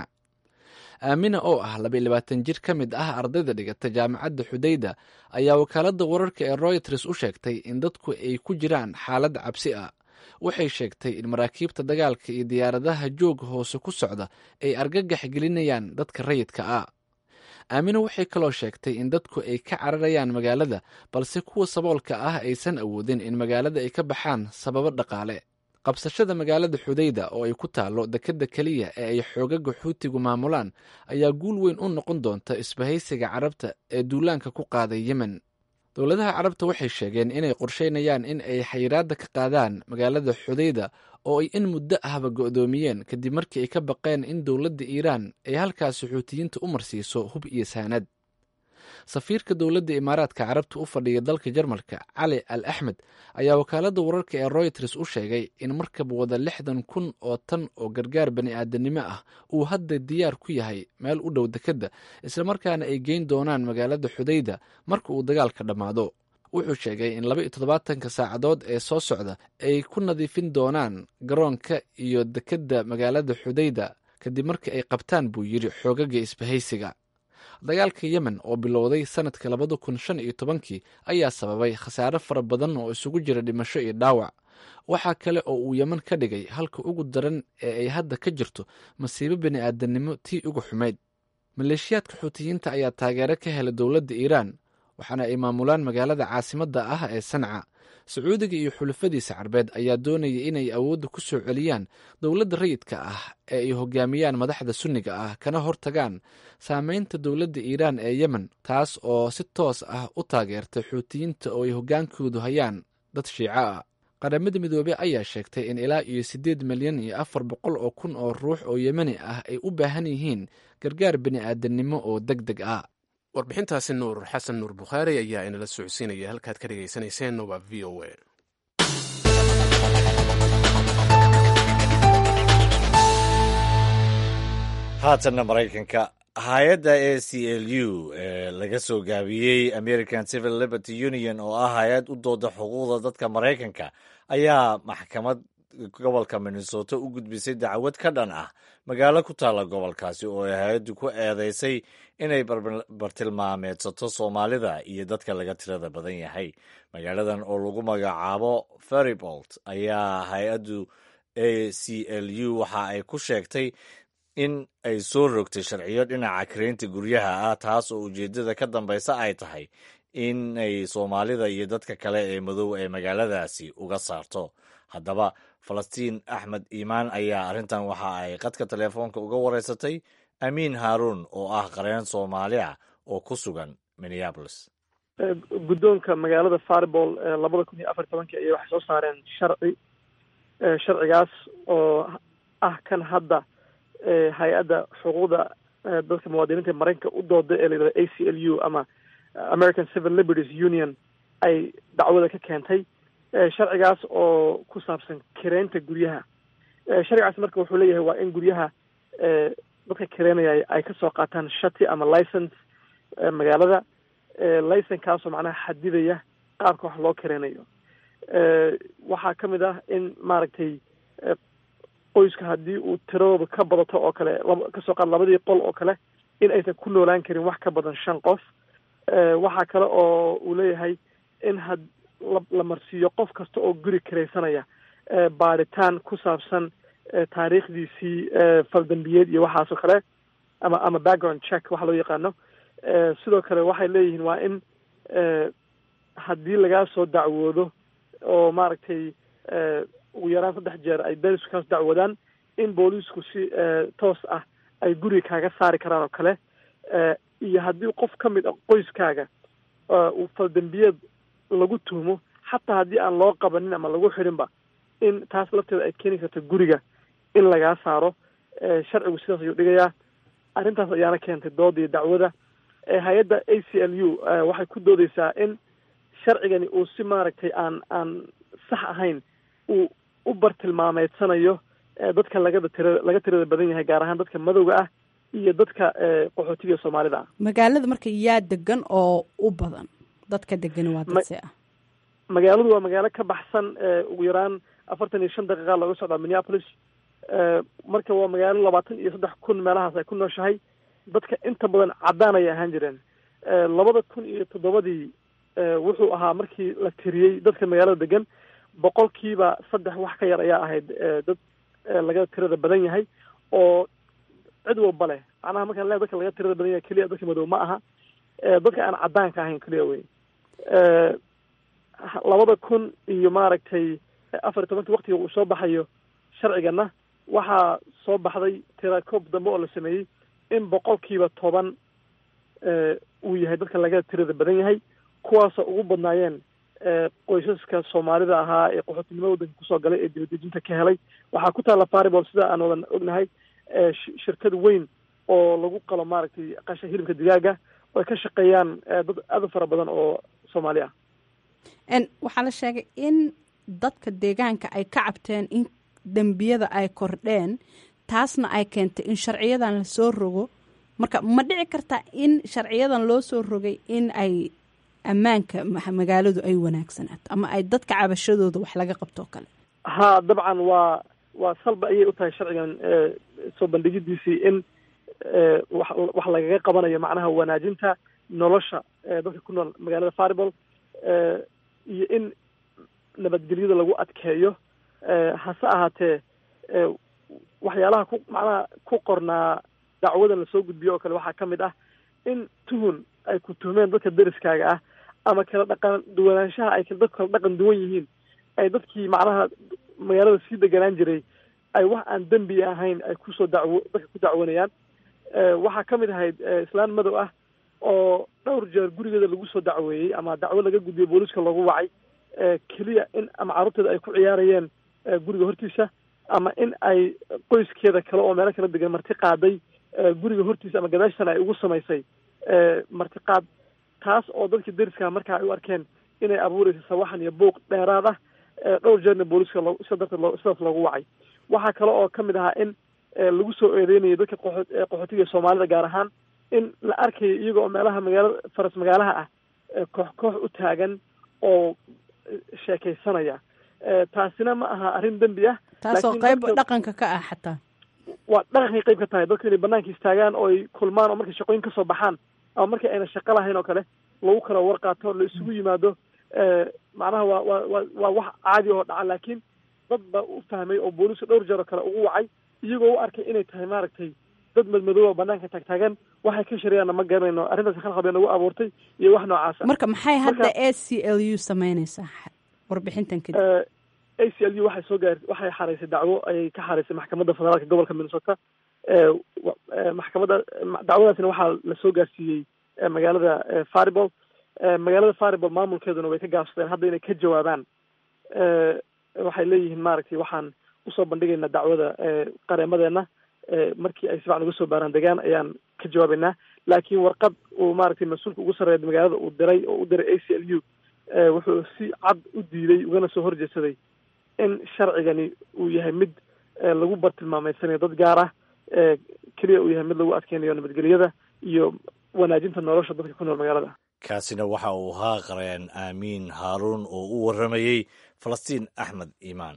aamina oo ah labayilabaatan jir ka mid ah ardayda dhigata jaamacadda xudayda ayaa wakaaladda wararka ee royters u sheegtay in dadku ay ku jiraan xaalad cabsi ah waxay sheegtay in maraakiibta dagaalka iyo diyaaradaha jooga hoose ku socda ay argagax gelinayaan dadka rayidka ah aamina waxay kaloo sheegtay in dadku ay ka cararayaan magaalada balse kuwa saboolka ah aysan awoodin in magaalada ay ka baxaan sababo dhaqaale qabsashada magaalada xudayda oo ay ku taallo dekedda keliya ee ay xoogaga xuutigu maamulaan ayaa guul weyn u noqon doonta isbahaysiga carabta ee duulaanka ku qaaday yemen dowladaha carabta waxay sheegeen inay qorsheynayaan in ay xayiraadda ka qaadaan magaalada xudayda oo ay in muddo ahba go'doomiyeen kadib markii ay ka baqeen in dowladda iiraan ay halkaasi xuutiyiinta u marsiiso hub iyo saanad safiirka dowladda imaaraadka carabta u fadhiya dalka jarmalka cali al axmed ayaa wakaaladda wararka ee royters u sheegay in markab wada lixdan kun oo tan oo gargaar bani aadanimo ah uu hadda diyaar ku yahay meel u dhow dekedda islamarkaana ay geyn doonaan magaalada xudayda marka uu dagaalka dhammaado wuxuu sheegay in laba iyo toddobaatanka saacadood ee soo socda ay ku nadiifin doonaan garoonka iyo dekedda magaalada xudayda kadib markii ay qabtaan buu yidhi xoogaga isbahaysiga dagaalka yemen oo bilowday sanadka labada kun shan iyo tobankii ayaa sababay khasaare fara badan oo isugu jira dhimasho iyo dhaawac waxaa kale oo uu yeman ka dhigay halka ugu daran ee ay hadda ka jirto masiibo bini aadamnimo tii ugu xumayd maleeshiyaadka xuutiyiinta ayaa taageero ka helay dowladda iiraan waxaana ay maamulaan magaalada caasimadda ah ee sanca sacuudiga iyo xulafadiisa carbeed ayaa doonaya inay awoodda ku soo celiyaan dowladda rayidka ah ee ay hogaamiyaan madaxda sunniga ah kana hortagaan saameynta dowladda iiraan ee yemen taas oo si toos ah u taageertay xuutiyiinta oo ay hoggaankoodu hayaan dad shiico ah qaramada midoobey ayaa sheegtay in ilaa iyo siddeed milyan iyo afar boqol oo kun oo ruux oo yemeni ah ay u baahan yihiin gargaar bini aadamnimo oo deg deg ah warbixintaasi nuur xasan nuur bukhaari ayaa inala socodsiinaya halkaad ka dhegaysanayseena waa v o a haatanna maraykanka hay-adda a c l u ee laga soo gaabiyey american civil liberty union oo ah hay-ad u dooda xuquuqda dadka maraykanka ayaa maxkamad gobolka minnesota u gudbisay dacwad ka dhan ah magaalo ku taalla gobolkaasi oo ay hay-addu ku eedeysay inay bartilmaameedsato soomaalida iyo dadka laga tirada badan yahay magaaladan oo lagu magacaabo feribolt ayaa hay-addu a c l u waxa ay ku sheegtay in ay soo rogtay sharciyo dhinaca kareynta guryaha ah taas oo ujeeddada ka dambaysa ay tahay inay soomaalida iyo dadka kale ee madow ee magaaladaasi uga saarto haddaba falastiin axmed iimaan ayaa arrintan waxa ay qadka teleefoonka uga wareysatay amiin haaruun oo ah qareen soomaali ah oo ku sugan minneapolis guddoonka magaalada faribol labada kun iyo afar tobankii ayay waxay soo saareen sharci sharcigaas oo ah kan hadda hay-adda xuquuqda dadka muwaadiniinta maraykanka u dooda ee layidhahda a c l u ama american civil liberties union ay dacwada ka keentay sharcigaas oo ku saabsan kireynta guryaha sharcigaas marka wuxuu leeyahay waa in guryaha dadka kireynaya ay kasoo qaataan shati ama license magaalada licenkaasoo macnaha xadidaya qaabka wax loo kireynayo waxaa kamid ah in maaragtay qoyska haddii uu tiradooda ka badato oo kale kasoo qaad labadii qol oo kale in aysan ku noolaan karin wax ka badan shan qof waxaa kale oo uu leeyahay in had la marsiiyo qof kasta oo guri kiraysanaya baaritaan ku saabsan taariikhdiisii faldambiyeed iyo waxaasoo kale ama ama background check waxa loo yaqaano sidoo kale waxay leeyihiin waa in haddii lagaa soo dacwoodo oo maaragtay ugu yaraan saddex jeer ay belisku kaas dacwadaan in booliisku si toos ah ay guriga kaaga saari karaan oo kale iyo haddii qof ka mid a qoyskaaga uu faldambiyeed lagu tuhmo xataa haddii aan loo qabanin ama lagu xidhinba in taas lafteeda ay keeni karto guriga in lagaa saaro sharcigu sidaas ayuu dhigayaa arrintaas ayaana keentay dooda iyo dacwada hay-adda a c l u waxay ku doodeysaa in sharcigani uu si maaragtay aan aan sax ahayn uu u bartilmaameedsanayo dadka lagada tira laga tirada badan yahay gaar ahaan dadka madowga ah iyo dadka qaxootiga soomaalida ah magaalada marka yaa degan oo u badan dadka degan waa dadse ah magaaladu waa magaalo ka baxsan ugu yaraan afartan iyo shan daqiiqa looga socdaa minneapolis marka waa magaalo labaatan iyo saddex kun meelahaas ay ku nooshahay dadka inta badan caddaan ayay ahaan jireen labada kun iyo toddobadii wuxuu ahaa markii la tiriyey dadka magaalada degan boqolkiiba saddex wax ka yar ayaa ahayd dad laga tirada badan yahay oo cid walba leh macnaha markaan le dadka laga tirada badan yahay keliya dadka madow ma aha dadka aan caddaanka ahayn keliya wey labada kun iyo maaragtay afar iyo tobanka waktiga uu soo baxayo sharcigana waxaa soo baxday tirakoob dambe oo la sameeyey in boqolkiiba toban uu yahay dadka laga tirada badan yahay kuwaasoo ugu badnaayeen qoysaska soomaalida ahaa ee qaxootinimada waddanka kusoo galay ee dibadejinta ka helay waxaa ku taalla faribol sida aan wadan ognahay shirkad weyn oo lagu qalo maaragtay qasha hilibka digaaga oo ay ka shaqeeyaan dad aad u fara badan oo soomaali ah waxaa la sheegay in dadka deegaanka ay ka cabteen in dembiyada ay kordheen taasna ay keentay in sharciyadan lasoo rogo marka ma dhici kartaa in sharciyadan loo soo rogay in ay ammaanka magaaladu ay wanaagsanaato ama ay dadka cabashadooda wax laga qabtoo kale ha dabcan waa waa salba ayay u tahay sharcigan soo bandhigidiisii in wax wax lagaga qabanayo macnaha wanaajinta nolosha dadka ku nool magaalada faribol iyo in nabadgelyada lagu adkeeyo hase ahaatee waxyaalaha ku macnaha ku qornaa dacwadan lasoo gudbiyo oo kale waxaa ka mid ah in tuhun ay ku tuhmeen dadka deriskaaga ah ama kala dhaqan duwanaanshaha ay dadku kala dhaqan duwan yihiin ay dadkii macnaha magaalada sii deganaan jiray ay wax aan dembi ahayn ay kusoo dacwo dadka ku dacwanayaan waxaa ka mid ahayd islaan madow ah oo dhowr jeer gurigeeda lagu soo dacweeyey ama dacwo laga gudbiyo booliiska loogu wacay keliya in ama carruurteeda ay ku ciyaarayeen guriga hortiisa ama in ay qoyskeeda kale oo meelo kala degan marti qaaday guriga hortiisa ama gadaashana ay ugu samaysay martiqaad taas oo dadkii deriska markaa ay u arkeen inay abuureysa sawaxan iyo buuq dheeraad ah dhowr jeerna booliiska loo sida darteed loo sidaas loogu wacay waxaa kale oo kamid ahaa in lagu soo eedeynayay dadka qoxo qaxootiga soomaalida gaar ahaan in la arkayo iyaga oo meelaha magaalada faras magaalaha ah koox koox u taagan oo sheekaysanaya taasina ma aha arrin dembi ah taasoo qayb dhaqanka ka ah xataa waa dhaqankay qayb ka tahay dadku inay banaanka istaagaan oo ay kulmaan oo markay shaqooyin kasoo baxaan ama markii ayna shaqo lahayn oo kale lagu kala warqaato la isugu yimaado macnaha waa waa wa waa wax caadi oo dhaca laakiin dad baa u fahmay oo booliisku dhowr jeer oo kale ugu wacay iyagoo u arkay inay tahay maaragtay dad madmadooba banaanka taagtaagan waxay ka shareeyaanna ma garanayno arrintaas khalkhal bay nagu abuurtay iyo wax noocaasa marka maxay hadda a c l u sameyneysaa warbixintan kadib a c l u waxay soo gaar waxay xareysay dacwo ayay ka xareysay maxkamadda federaalka gobolka minnesota maxkamadda dacwadaasina waxaa lasoo gaarsiiyey magaalada faribol magaalada faribol maamulkeeduna way ka gaabsadeen hadda inay ka jawaabaan waxay leeyihiin maaragtay waxaan usoo bandhigaynaa dacwada qareemadeena markii ay sifacan uga soo baaraan degaan ayaan ka jawaabaynaa laakiin warqad uu maaragtay mas-uulka ugu sarreeya magaalada uu diray oo u diray a c l u wuxuu si cad u diiday ugana soo horjeedsaday in sharcigani uu yahay mid lagu bartilmaameysanayo dad gaar ah keliya uu yahay mid lagu adkeynayo nabadgelyada iyo wanaajinta nolosha dadka ku nool magaalada kaasina waxa uu ahaa qareen aamiin haaruun oo u warramayey falastiin axmed iimaan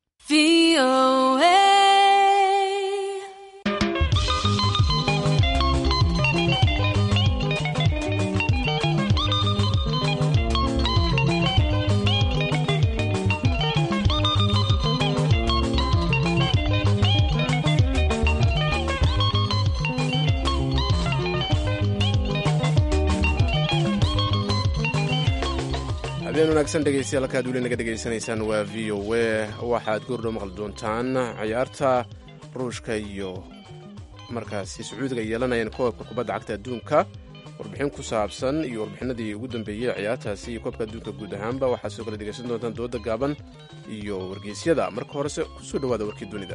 habeen wanaagsan dhegeystayaal halkaad weli naga dhegaysanaysaan waa v o w waxaad goordhow maqli doontaan ciyaarta ruushka iyo markaasi sacuudiga yeelanayaan koobka kubadda cagta adduunka warbixin ku saabsan iyo warbixinadii ugu dambeeyey ciyaartaasi iyo koobka adduunka guud ahaanba waxaad soo kala dhegaysan doontaan dooda gaaban iyo wargeysyada marka horese kusoo dhawaada warkii dunida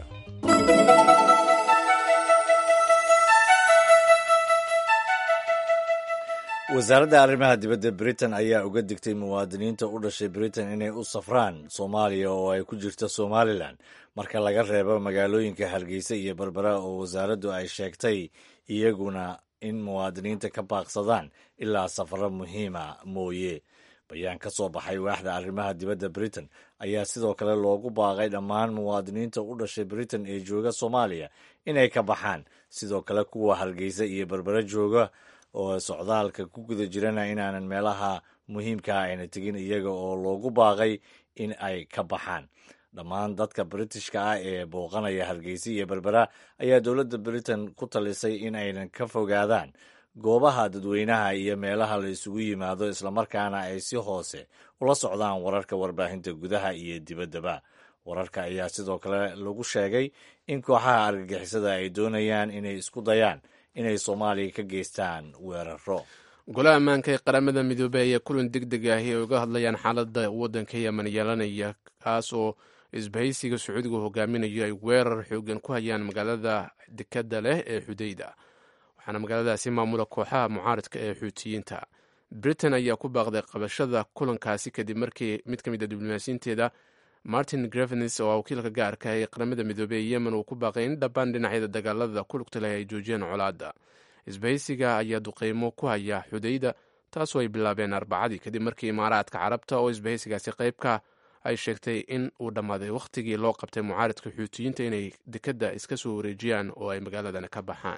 wasaaradda arrimaha dibadda britain ayaa uga digtay muwaadiniinta u dhashay britain inay u safraan soomaaliya oo ay ku jirto somalilan marka laga reebo magaalooyinka hargeysa iyo berbera oo wasaaraddu ay sheegtay iyaguna in muwaadiniinta ka baaqsadaan ilaa safaro muhiima mooye bayaan ka soo baxay waaxda arrimaha dibadda britain ayaa sidoo kale loogu baaqay dhammaan muwaadiniinta u dhashay britain ee jooga soomaaliya inay ka baxaan sidoo kale kuwa hargeysa iyo berbera jooga oo socdaalka ku guda jirana inaanan meelaha muhiimkaa ayna tegin iyaga oo loogu baaqay in ay ka baxaan dhammaan dadka britishka ah ee booqanaya hargeysa iyo berbera ayaa dowladda britain ku talisay in aynan ka fogaadaan goobaha dadweynaha iyo meelaha la isugu yimaado islamarkaana ay si hoose ula socdaan wararka warbaahinta gudaha iyo dibaddaba wararka ayaa sidoo kale lagu sheegay in kooxaha argagixisada ay doonayaan inay isku dayaan inay soomaaliya ka geystaan weeraro golaha ammaanka ee qaramada midoobey ayaa kulan deg deg ahi ay uga hadlayaan xaaladda waddanka yemen yeelanaya kaas oo isbahaysiga sacuudiga hogaaminayo ay weerar xoogan ku hayaan magaalada dekadda leh ee xudayda waxaana magaaladaasi maamula kooxaha mucaaridka ee xuutiyiinta britain ayaa ku baaqday qabashada kulankaasi kadib markii mid ka mid a diblomaasiyiinteeda martin grevens oo wakiilka gaarka ee qaramada midoobey ee yemen uu ku baaqay in dhammaan dhinacyada dagaalada ku lugta leh ay joojiyaan colaadda isbahaysiga ayaa duqeymo ku haya xudayda taasoo ay bilaabeen arbacadii kadib markii imaaraadka carabta oo isbahaysigaasi qeybka ay sheegtay in uu dhammaaday wakhtigii loo qabtay mucaaridka xuutiyiinta inay dekadda iska soo wareejiyaan oo ay magaaladan ka baxaan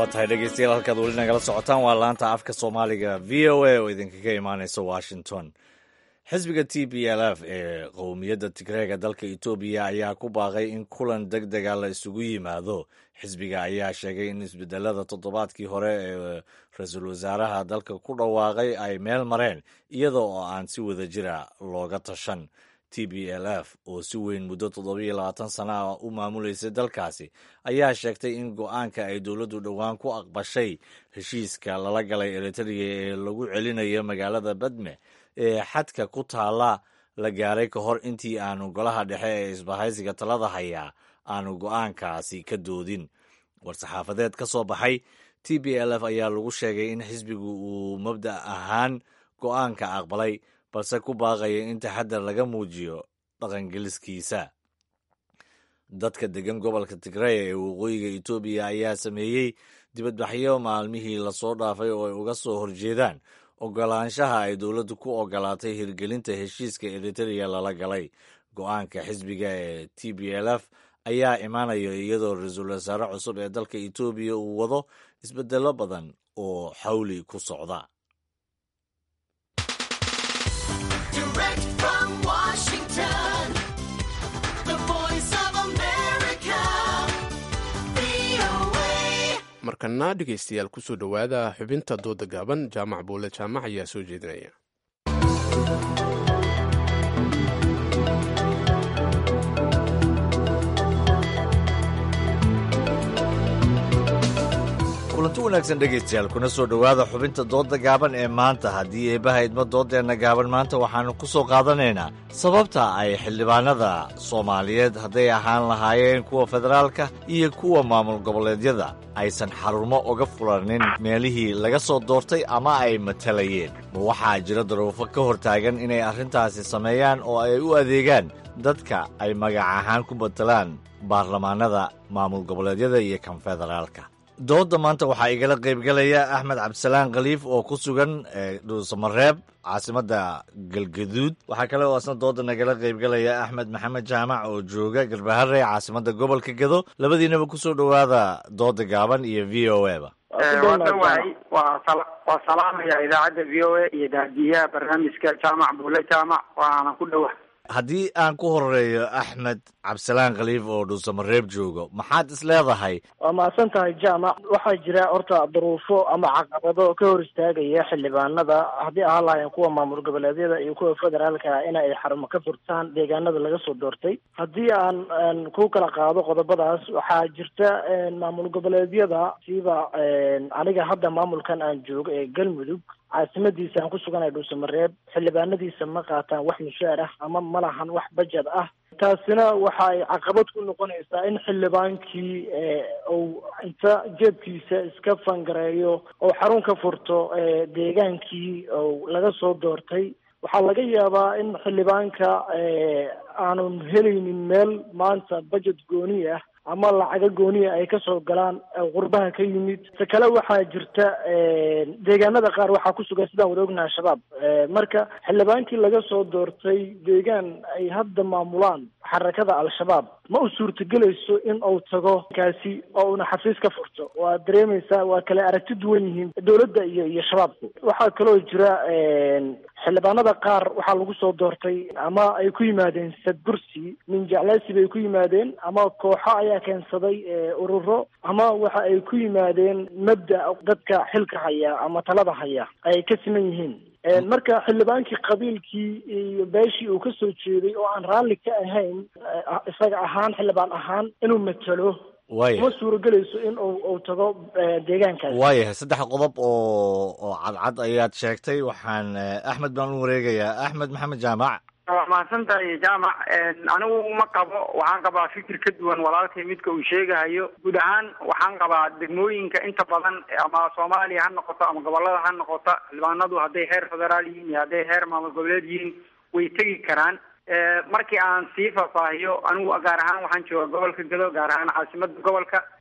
tahay dhegeystayaal halkaad weli nagala socotaan waa laanta afka soomaaliga v o a oo idinkaga imaaneysa washington xisbiga t b l f ee qowmiyadda tigreega dalka etoobiya ayaa ku baaqay in kulan deg dega la isugu yimaado xisbiga ayaa sheegay in isbedelada toddobaadkii hore ee ra-iisul wasaaraha dalka ku dhawaaqay ay meel mareen iyada oo aan si wada jira looga tashan t b l f oo si weyn muddo toddobiyo labaatan sana ah u maamuleysay dalkaasi ayaa sheegtay in go-aanka ay dowladdu dhowaan ku aqbashay heshiiska lala galay eritrea ee lagu celinayo magaalada badme ee xadka ku taala la gaaray ka hor intii aanu golaha dhexe ee isbahaysiga talada hayaa aanu go-aankaasi ka doodin war-saxaafadeed ka soo baxay t b l f ayaa lagu sheegay in xisbigu uu mabda' ahaan go-aanka aqbalay balse ku baaqaya in taxadar laga muujiyo dhaqangeliskiisa dadka degan gobolka tigreya ee waqooyiga etoobiya ayaa sameeyey dibadbaxyo maalmihii lasoo dhaafay oo ay uga soo horjeedaan ogolaanshaha ay dowladdu ku ogolaatay hirgelinta heshiiska eritrea lala galay go-aanka xisbiga ee t b l f ayaa imaanaya iyadoo ra-iisul wasaare cusub ee dalka etoobiya uu wado isbedelo badan oo xawli ku socda markana dhegeystayaal kusoo dhowaada xubinta dooda gaaban jaamac buule jaamac ayaa soo jeedinaya kulanti wanaagsan dhegaystayaal kuna soo dhowaada xubinta dooda gaaban ee maanta haddii eebbaha idmo doodeenna gaaban maanta waxaannu ku soo qaadanaynaa sababta ay xildhibaanada soomaaliyeed hadday ahaan lahaayeen kuwa federaalka iyo kuwa maamul goboleedyada aysan xarumo uga fulanin meelihii laga soo doortay ama ay matalayeen ma waxaa jira daruufo ka hor taagan inay arrintaasi sameeyaan oo ay u adeegaan dadka ay magac ahaan ku matalaan baarlamaanada maamul goboleedyada iyo kan federaalka dooda maanta waxaa igala qaybgalaya axmed cabdisalaan khaliif oo ku sugan dhuusamareeb caasimadda galgaduud waxaa kale oo asna dooda nagala qaybgalaya axmed maxamed jaamac oo jooga garbahare caasimadda gobolka gado labadiinaba kusoo dhowaada dooda gaaban iyo v o e ba waadhawahay waa salaamaya idaacadda v o a iyo daadiyaha barnaamijka jaamac buule jaamac waana ku dhowa haddii aan ku horeeyo axmed cabdisalaan khaliif oo dhuusamareeb joogo maxaad is leedahay waa mahadsan tahay jaamac waxaa jira horta duruufo ama caqabado ka hor istaagaya xildhibaanada haddii ahaan lahaayeen kuwa maamul goboleedyada iyo kuwa federaalka in ay xarumo ka furtaan deegaanada laga soo doortay haddii aan ku kala qaado qodobadaas waxaa jirta maamul goboleedyada siba aniga hadda maamulkan aan joogo ee galmudug caasimadiisa aan ku suganay dhuusamareeb xildhibaanadiisa ma qaataan wax mushaar ah ama ma lahan wax bajad ah taasina waxa ay caqabad ku noqonaysaa in xildhibaankii uu inta jeebkiisa iska fangareeyo oo xarun ka furto deegaankii ou laga soo doortay waxaa laga yaabaa in xildhibaanka aanun helaynin meel maanta bajet gooni ah ama lacaga gooniya ay kasoo galaan qurbaha ka yimid ta kale waxaa jirta deegaanada qaar waxaa ku sugan sidaan wada ognaha shabaab marka xildhibaankii laga soo doortay deegaan ay hadda maamulaan xarakada al-shabaab ma u suurtagelayso in uu tago kaasi oo una xafiis ka furto waa dareemaysaa waa kale aragti duwan yihiin dowladda iyo iyo shabaabku waxaa kaloo jira xildhibaanada qaar waxaa lagu soo doortay ama ay ku yimaadeen sadbursi min jecleysi bay ku yimaadeen ama kooxo ayaa keensaday ururo ama waxa ay ku yimaadeen mabda dadka xilka haya ama talada haya ay ka siman yihiin marka xildhibaankii qabiilkii iyo beeshii uu ka soo jeeday oo aan raalli ka ahayn isaga ahaan xildhibaan ahaan inuu matalo waaya ma suuragelayso in uu uu tago deegaankaas waayahay saddex qodob oo oo cadcad ayaad sheegtay waxaan axmed baan u wareegayaa axmed maxamed jaamac waa mahadsan tahay jaamac anigu ma qabo waxaan qabaa fikir ka duwan walaalkay midka uu sheegahayo guud ahaan waxaan qabaa degmooyinka inta badan ama soomaaliya ha noqoto ama gobolada ha noqoto xildhibaanadu hadday heer federaal yihiin iyo hadday heer maamul goboleed yihiin way tegi karaan markii aan sii faahfaahiyo anigu gaar ahaan waxaan jooga gobolka gado gaar ahaan caasimada gobolka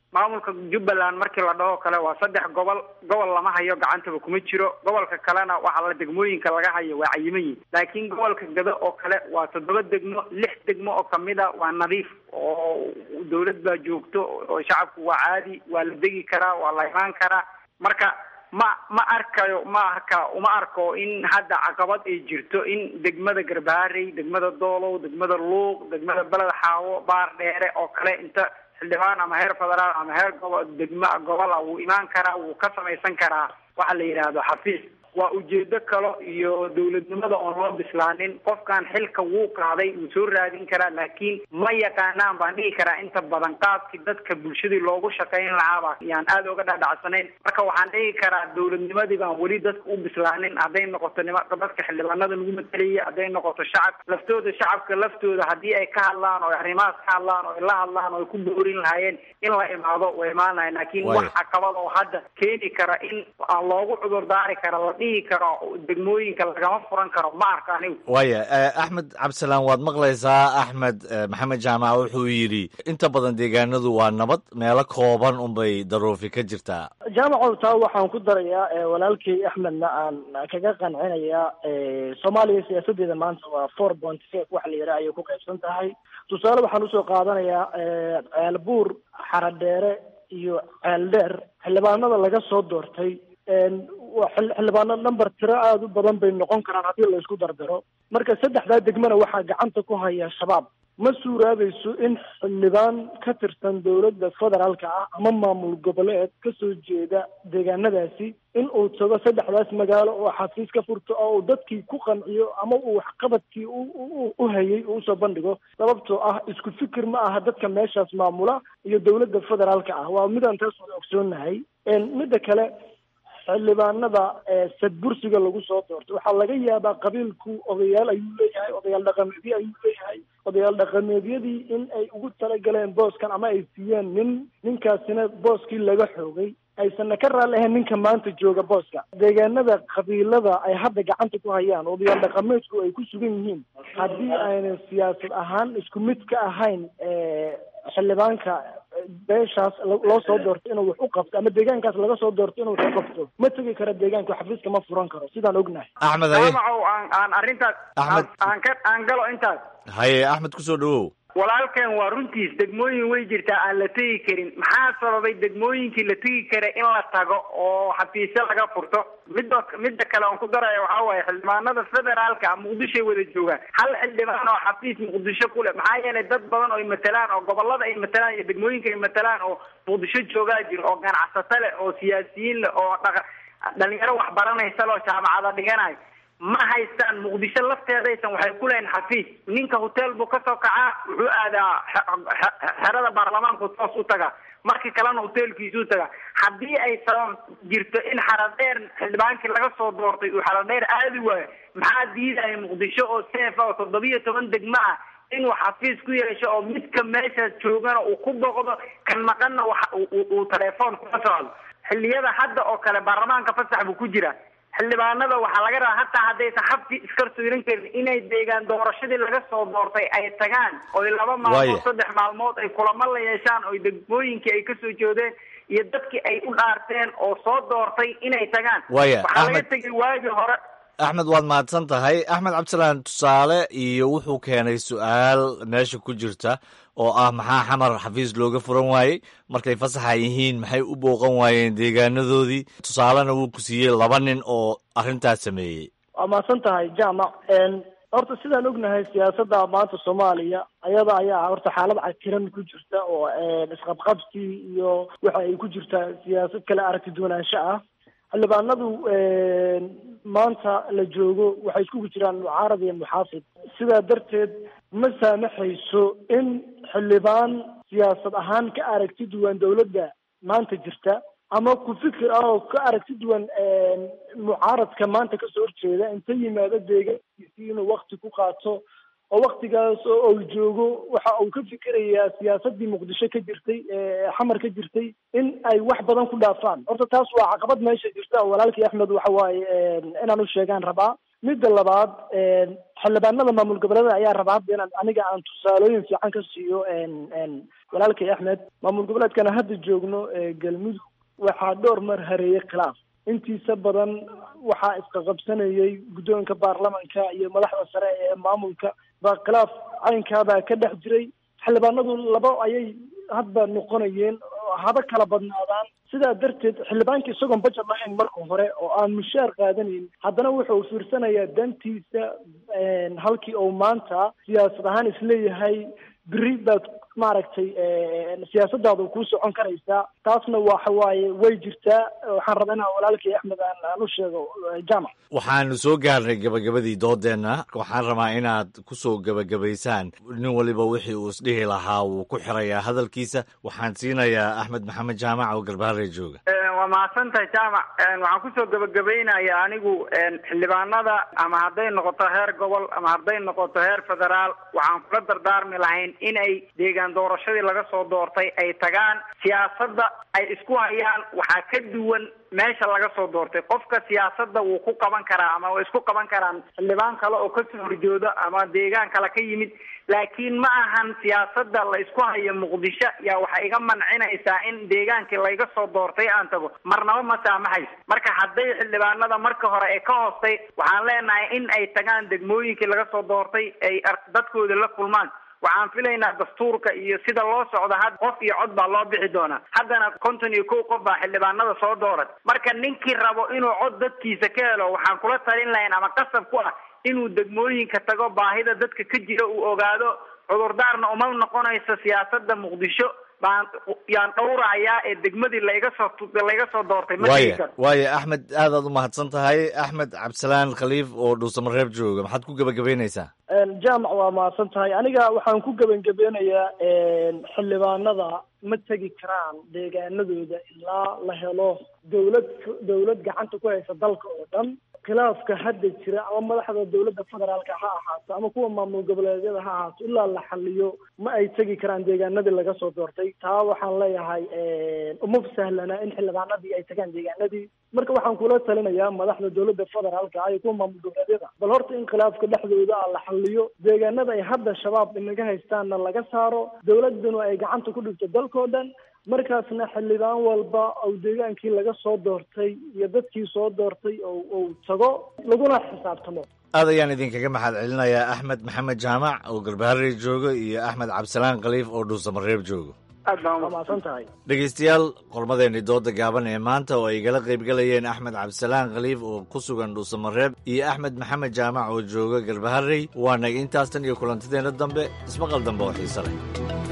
maamulka jubbaland markii la dhaho kale waa saddex gobol gobol lama hayo gacantaba kuma jiro gobolka kalena waxaa la degmooyinka laga hayo waa cayiman yihin laakiin gobolka gado oo kale waa toddoba degmo lix degmo oo kamid a waa nadiif oo dawlad baa joogto oo shacabku waa caadi waa la degi karaa waa la imaan karaa marka ma ma arkayo ma arka uma arko in hadda caqabad ay jirto in degmada garbaharey degmada doolow degmada luuq degmada beled xaawo baar dheere oo kale inta xildhibaan ama heer federaal ama heer gobo degmo gobol ah wuu imaan karaa wuu ka samaysan karaa waxa la yidhaahdo xafiis waa ujeedo kale iyo dawladnimada oon loo bislaanin qofkan xilka wuu qaaday wuu soo raadin karaa laakiin ma yaqaanaan baan dhihi karaa inta badan qaabkii dadka bulshadii loogu shaqayn lahaaba yaan aada uga dhadhacsanayn marka waxaan dhihi karaa dawladnimadii baan weli dadka u bislaanin hadday noqoto nima dadka xildhibaanada lagu matalaya hadday noqoto shacab laftooda shacabka laftooda haddii ay ka hadlaan oo arrimahaas ka hadlaan oo ay la hadlaan oo ay ku boorin lahaayeen in la imaado way imaan lahayn laakiin wax caqabad oo hadda keeni kara in aan loogu cudur daari kara la dhihi karo degmooyinka lagama furan karo ma arka anigu waaya axmed cabdisalaan waad maqlaysaa axmed maxamed jaamac wuxuu yidhi inta badan deegaanadu waa nabad meelo kooban unbay daruufi ka jirtaa jaamacow taa waxaan ku darayaa walaalkay axmedna aan kaga qancinayaa soomaaliya siyaasadeeda maanta waa four point five waxa la yidhaha ayay ku qaybsan tahay tusaale waxaan usoo qaadanayaa ceelbuur xaradheere iyo ceeldheer xildhibaanada laga soo doortay waa xildhibaano number tiro aada u badan bay noqon karaan haddii la isku dardaro marka saddexdaa degmana waxaa gacanta ku haya shabaab ma suuraabayso in xildhibaan ka tirsan dowladda federaalka ah ama maamul goboleed kasoo jeeda deegaanadaasi in uu tago saddexdaas magaalo oo xafiis ka furto oo uu dadkii ku qanciyo ama uu waxqabadkii u hayay uu usoo bandhigo sababtoo ah isku fikir ma aha dadka meeshaas maamula iyo dowladda federaalka ah waa midaan taas wada ogsoonahay midda kale xildhibaanada sadbursiga lagu soo doortay waxaa laga yaabaa qabiilku odayaal ayuu leeyahay odayaal dhaqameedyo ayuu leeyahay odayaal dhaqameedyadii in ay ugu talagaleen booskan ama ay siiyeen nin ninkaasina booskii laga xoogay aysanna ka raalli ahayn ninka maanta jooga booska deegaanada qabiilada ay hadda gacanta ku hayaan odayaal dhaqameedku ay ku sugan yihiin haddii aynan siyaasad ahaan isku mid ka ahayn xildhibaanka beeshaas loo soo doorto inuu wax u qabto ama deegaankaas laga soo doorto inuu wax u qabto ma tegi karo deegaanka xafiiska ma furan karo sidaan ognahay axmed haye jaamacow aan aan arrintaas Axmed. aan ka aan galo intaas haye axmed kusoo dhawow walaalkan waa runtiis degmooyin way jirtaa aan la tegi karin maxaa sababay degmooyinkii la tegi kara in la tago oo xafiisyo laga furto midda midda kale aan ku daraya waxaa waaye xildhibaanada federaalka muqdishoay wada joogaan hal xildhibaan oo xafiis muqdisho ku leh maxaa yeelay dad badan oo ay matalaan oo gobolada ay matalaan iyo degmooyinka ay matalaan oo muqdisho joogaa jiro oo ganacsato leh oo siyaasiyiin leh oo dhaqa dhalinyaro wax baranaysa leh oo jaamacada dhiganayo ma haystaan muqdisho lafteedaysan waxay ku leeyihin xafiis ninka hotel buu kasoo kacaa wuxuu aadaa xe- xe- xerada baarlamaanku toos u tagaa markii kalena hotelkiisuu tagaa haddii ay sabab jirto in xaradheer xildhibaankii laga soo doortay uu xaradheer aadi waayo maxaa diidaya muqdisho oo seefa oo toddobiyo toban degmo ah inuu xafiis ku yeesho oo midka meeshaas joogana uu ku boqdo kan maqanna waxa uu- uu uu telefoon kuma socdo xilliyada hadda oo kale baarlamaanka fasax buu ku jira xildhibaanada waxaa laga rabaa hataa haddaysan xabki iskar soorin karin inay deegaan doorashadii laga soo doortay ay tagaan oy laba Waaya. maalmood saddex maalmood ay kulamo la yeeshaan oy degmooyinkii ay kasoo jeedeen iyo dadkii ay u dhaarteen oo soo doortay inay tagaan Waaya, waxaa laga Axmed. tegay waagii hore axmed waad mahadsan tahay axmed cabdisalaan tusaale iyo wuxuu keenay su-aal meesha ku jirta oo ah maxaa xamar xafiis looga furan waayey markay fasaxa yihiin maxay u booqan waayeen deegaanadoodii tusaalena wuu ku siiyey laba nin oo arrintaas sameeyey waa mahadsan tahay jaamac horta sidaan ognahay siyaasadda maanta soomaaliya ayada ayaa horta xaalad cakiran ku jirta oo isqabqabsi iyo waxa ay ku jirtaa siyaasad kale aragti duwanaansho ah xildhibaanadu maanta la joogo waxay iskugu jiraan mucaarad iyo muxaafid sidaa darteed ma saamaxayso in xildhibaan siyaasad ahaan ka aragti duwan dowladda maanta jirta ama ku fikir ah oo ka aragti duwan mucaaradka maanta kasoo horjeeda inta yimaado deegaankiisii inuu wakti ku qaato oo waktigaas oo uu joogo waxa uu ka fikirayaa siyaasadii muqdisho ka jirtay ee xamar ka jirtay in ay wax badan ku dhaafaan horta taas waa caqabad meesha jirta oo walaalkii axmed waxa waaye inaan u sheegaan rabaa midda labaad xildhibaanada maamul goboleeda ayaa raba hadda inaan aniga aan tusaalooyin fiican ka siiyo walaalkay axmed maamul goboleedkana hadda joogno galmudug waxaa dhowr mar hareeyay khilaaf intiisa badan waxaa isqaqabsanayay guddoonka baarlamanka iyo madaxda sare ee maamulka baa khilaaf caynkaabaa ka dhex jiray xildhibaanadu laba ayay hadba noqonayeen haba kala badnaadaan sidaa darteed xildhibaanka isagoon bajet lahayn marka hore oo aan mushaar qaadanayn haddana wuxuu fiirsanayaa dantiisa halkii uu maanta siyaasad ahaan isleeyahay beri baad maaragtay siyaasadaada kuu socon karaysaa taasna waxa waaye way jirtaa waxaan rabaa inaan walaalkay axmed aan aan u sheego jaamac waxaanu soo gaarnay gabagabadii doodeenna waxaan rabaa inaad ku soo gebagabaysaan nin waliba wixii uu isdhihi lahaa wuu ku xirayaa hadalkiisa waxaan siinayaa axmed maxamed jaamac oo garbaharey jooga waa mahadsantahay jaamac waxaan kusoo gebagabaynayaa anigu xildhibaanada ama hadday noqoto heer gobol ama hadday noqoto heer federaal waxaan kula dardaarmi lahayn in ay deegaan doorashadii laga soo doortay ay tagaan siyaasadda ay isku hayaan waxaa ka duwan meesha laga soo doortay qofka siyaasadda wuu ku qaban karaa ama way isku qaban karaan xildhibaan kale oo kasoo horjooda ama deegaan kale ka yimid laakiin ma ahan siyaasadda la isku hayo muqdisho yaa waxay iga mancinaysaa in deegaankii layga soo doortay aan tago marnaba ma saamaxayso marka hadday xildhibaanada marka hore ee ka hoostay waxaan leenahay in ay tagaan degmooyinkii laga soo doortay ay dadkooda la kulmaan waxaan filaynaa dastuurka iyo sida loo socda had qof iyo cod baa loo bixi doonaa haddana konton iyo kow qof baa xildhibaanada soo dooran marka ninkii rabo inuu cod dadkiisa ka helo waxaan kula talin lahayn ama qasab ku ah inuu degmooyinka tago baahida dadka ka jira uu ogaado cudurdaarna uma noqonayso siyaasada muqdisho baan yaan dhowrahayaa ee degmadii layga soo layga soo doortay ma waaya waaya axmed aadaad u mahadsan tahay axmed cabdisalaan khaliif oo dhuusamareeb jooga maxaad ku gebagabaynaysaa jaamac waa mahadsan tahay aniga waxaan ku gebagabeynayaa xildhibaanada ma tegi karaan deegaanadooda ilaa la helo dawlad dawlad gacanta ku haysa dalka oo dhan khilaafka hadda jira ama madaxda dawladda federaalka ha ahaato ama kuwa maamul goboleedyada ha ahaato ilaa la xaliyo ma ay tegi karaan deegaanadii laga soo doortay taa waxaan leeyahay uma sahlana in xildhibaanadii ay tagaan deegaanadii marka waxaan kula talinayaa madaxda dawladda federaalka iyo kuwa maamul goboleedyada bal horta in khilaafka dhexdooda ah la xaliyo deegaanada ay hadda shabaab inaga haystaanna laga saaro dawladuna ay gacanta ku dhigto dalkao dhan markaasna xildhibaan walba oo deegaankii laga soo doortay iyo dadkii soo doortay oo uu tago laguna xisaabtamo aad ayaan idinkaga maxad celinayaa axmed maxamed jaamac oo garbaharey jooga iyo axmed cabdisalaan khaliif oo dhuusamareeb joogo aad baan waa mahadsan tahay dhegaystayaal qormadeenni dooda gaaban ee maanta oo ay igala qaybgalayeen axmed cabdisalaan khaliif oo ku sugan dhuusamareeb iyo axmed maxamed jaamac oo jooga garbaharey waa naga intaas tan iyo kulantideenna dambe ismaqal dambe oo xiise leh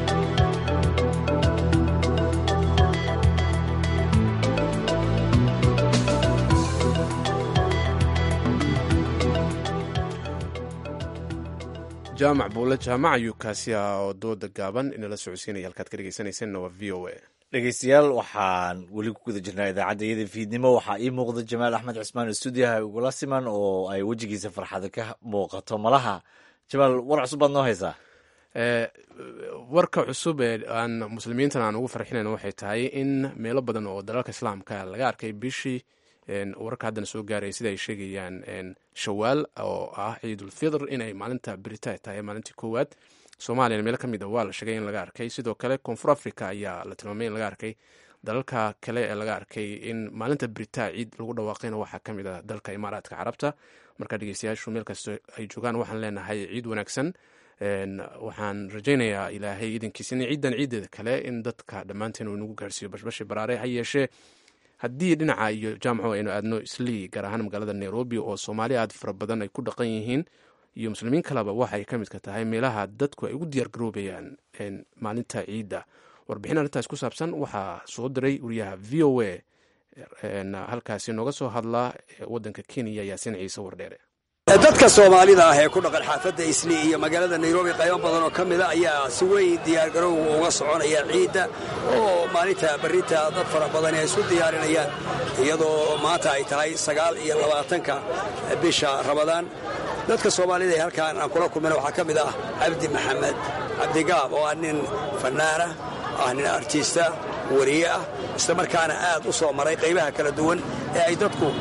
jaamac buule jaamac ayuu kaasi ah oo dooda gaaban inala socodsiinaya halkaad ka dhegeysanaysanna waa v o a dhegeystayaal waxaan weli ku guda jirnaa idaacadda iyada fiidnimo waxaa ii muuqda jamaal axmed cismaan stuudiyaha ugula siman oo ay wejigiisa farxada ka muuqato malaha jamaal war cusub baad noo haysaa warka cusub ee aan muslimiintan aan ugu farxinayno waxay tahay in meelo badan oo dalalka islaamka laga arkay bishii wararka haddana soo gaaraya sida ay sheegayaan shawaal oo ah ciidulfitr inay maalinta berita tahay maalintii koowaad soomaaliyana meelo ka mid a waa la sheegay in laga arkay sidoo kale koonfur africa ayaa la tilmaamay in laga arkay dalalka kale ee laga arkay in maalinta berita ciid lagu dhawaaqayna waxaa ka mid a dalka imaaraadka carabta marka dhegeystayaashu meel kasta ay joogaan waxaan leenahay ciid wanaagsan waxaan rajaynayaa ilaahay idankiisa in ciidan ciideeda kale in dadka dhammaanteen uu inagu gaarsiiyo bashbashi baraare ha yeeshee haddii dhinaca iyo jaamaco aynu aadno islii gaar ahaan magaalada nairobi oo soomaali aad fara badan ay ku dhaqan yihiin iyo muslimiin kaleba waxay ka midka tahay meelaha dadku ay ugu diyaar garoobayaan maalinta ciidda warbixin arrintaas ku saabsan waxaa soo diray wariyaha v o a halkaasi nooga soo hadlaa wadanka kenya yaasiin ciise wardheere dadka soomaalida ah ee ku dhaqan xaafadda islii iyo magaalada nairobi qaybo badan oo ka mida ayaa si weyn diyaargarowga uga soconaya ciidda oo maalinta berrinta dad fara badani ay isu diyaarinayaan iyadoo maanta ay tahay sagaal iyo labaatanka bisha ramadaan dadka soomaalida ee halkaan aan kula kulmayna waxaa ka mid ah cabdi maxamed cabdigaab oo ah nin fannaana ah nin artiista wariye ah isla markaana aad u soo maray qaybaha kala duwan ee ay dadku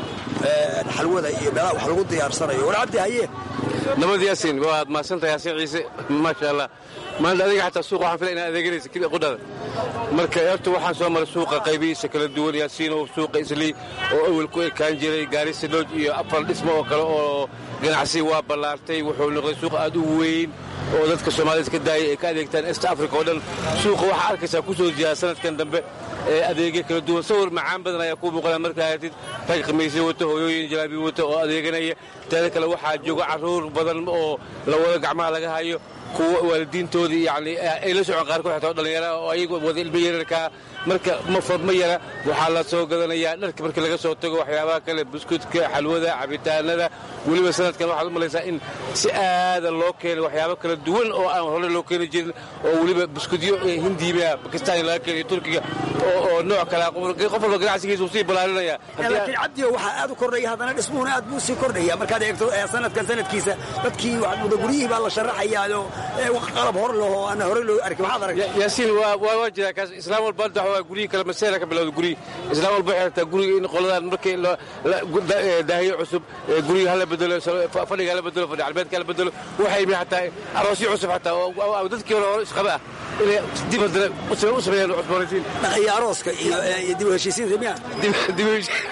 xalwada iyo meelaha wax lagu diyaarsanayo war cabdi haye nabad yaasiin waad mahadsantahay yaasiin ciise maasha allah maanta adiga xataa suuqa waxaan filay inaad adeeganaysa qudhada marka horta waxaan soo maray suuqa qaybihiisa kala duwan yaasiin oo suuqa islii oo awel ku ekaan jiray gaarisa looj iyo afar dhismo oo kale oo ganacsi waa ballaartay wuxuu noqday suuq aad u weyn oo dadka soomaalida ka daayay ay ka adeegtaan est africa oo dhan suuqa waxaa arkaysaa ku soo jiyaa sanadkan dambe ee adeegyo kala duwan sawir macaan badan ayaa kuu muuqanaa markaa aragtid rag khamiisyo wata hooyooyin jalaabi wata oo adeeganaya teeda kale waxaa jooga carruur badan oo la wada gacmaha laga hayo kuwa waalidiintoodii yani ay la socon qaarkood xataa dhallinyara oo ayagu wada ilmo yararkaa marka ma fadma yara waxaa la soo gadanayaa dharka markii laga soo tago waxyaabaha kale buskudka xalwada cabitaanada weliba sanadkan waxaad u malaysaa in si aada loo keenay waxyaabo kala duwan oo aan hore loo keeni jirin oo weliba buskudyo hindiiba bakistaan laga keenayo turkiga oo nooc kale qof walba ganacsigiisa uu sii balaarinaya laakiin cabdiyo waxaa aad u kordhaya haddana dhismuhuna aad buu sii kordhaya markaad eegto sanadkan sanadkiisa dadkii guryihii baa la sharaxayaao qalab hor leho aan hore loo arkin maxaad aragtay yaasiin waa waa jiraa kaas islaam walba hadda waa guryihi kale maseera ka bilowda guryihi islaam walba waxay rabtaa guriga in qoladan markii daahiyo cusub guriga hala bedelo fadhiga hala bedelo fadhi calbeedka hala bedelo waxay yimi xataa aroosyo cusub xataa oo dadkii hore hore isqaba ah inay dib haddana u sameeyaan cusboonaysiin dhaqaya arooska iyo dib u heshiisiinta miya dib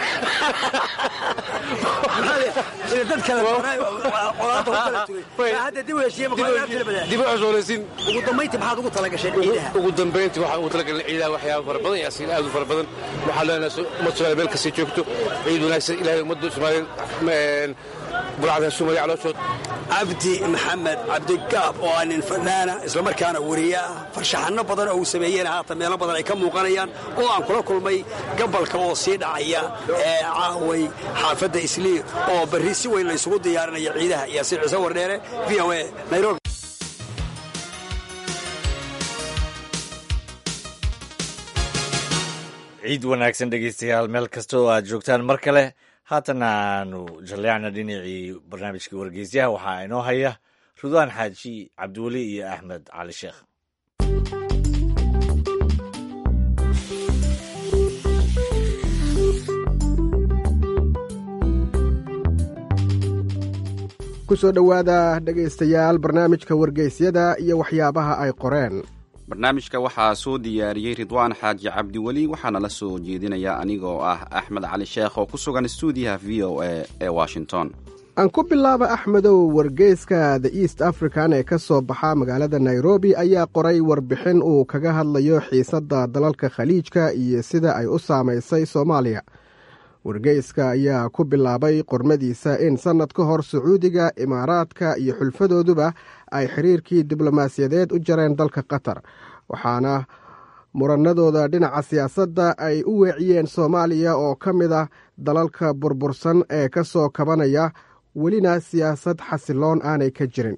dad kale colaada u kala tugay hadda dib u heshiiye dib u cusboonaysiin ugu dambayntii maxaad ugu talagasheen ciidaha ugu dambayntii waxaan ugu talagalnay ciidaha waxyaaba fara badan yaasiin aad u fara badan waxaan leenahay ummadda soomaaliya meel kastay joogto ciid wanaagsan ilaahay ummadda soomaaliyeed burcada soomaaliya calooshood cabdi maxamed cabdigaab oo ah nin fanaana islamarkaana wariye ah farshaxanno badan oo uu sameeyeen haatan meelo badan ay ka muuqanayaan oo aan kula kulmay gabalka oo sii dhacaya ee caaway xaafadda islii oo barri si weyn laysugu diyaarinaya ciidaha yaasiin ciise wardheere v o a nairobi ciid wanaagsan dhegeystayaal meel kasta oo aad joogtaan mar kale haatana aanu jalleecna dhinacii barnaamijka wargeysyaha waxaa inoo haya rudwaan xaaji cabdiweli iyo axmed cali sheekh ku soo dhowaada dhegaystayaal barnaamijka wargeysyada iyo waxyaabaha ay qoreen barnaamijka waxaa soo diyaariyey ridwaan xaaji cabdiweli waxaana la soo jeedinaya anigoo ah axmed cali sheekh oo ku sugan stuudiyaha v o a ee washington aan ku bilaaba axmedow wargeyska the east african ee ka soo baxa magaalada nairobi ayaa qoray warbixin uu kaga hadlayo xiisadda dalalka khaliijka iyo sida ay u saamaysay soomaaliya wargeyska ayaa ku bilaabay qormadiisa in sannad ka hor sacuudiga imaaraadka iyo xulfadooduba ay xiriirkii diblomaasiyadeed u jareen dalka qatar waxaana muranadooda dhinaca siyaasadda ay u weeciyeen soomaaliya oo ka mid ah dalalka burbursan ee ka soo kabanaya welina siyaasad xasiloon aanay ka jirin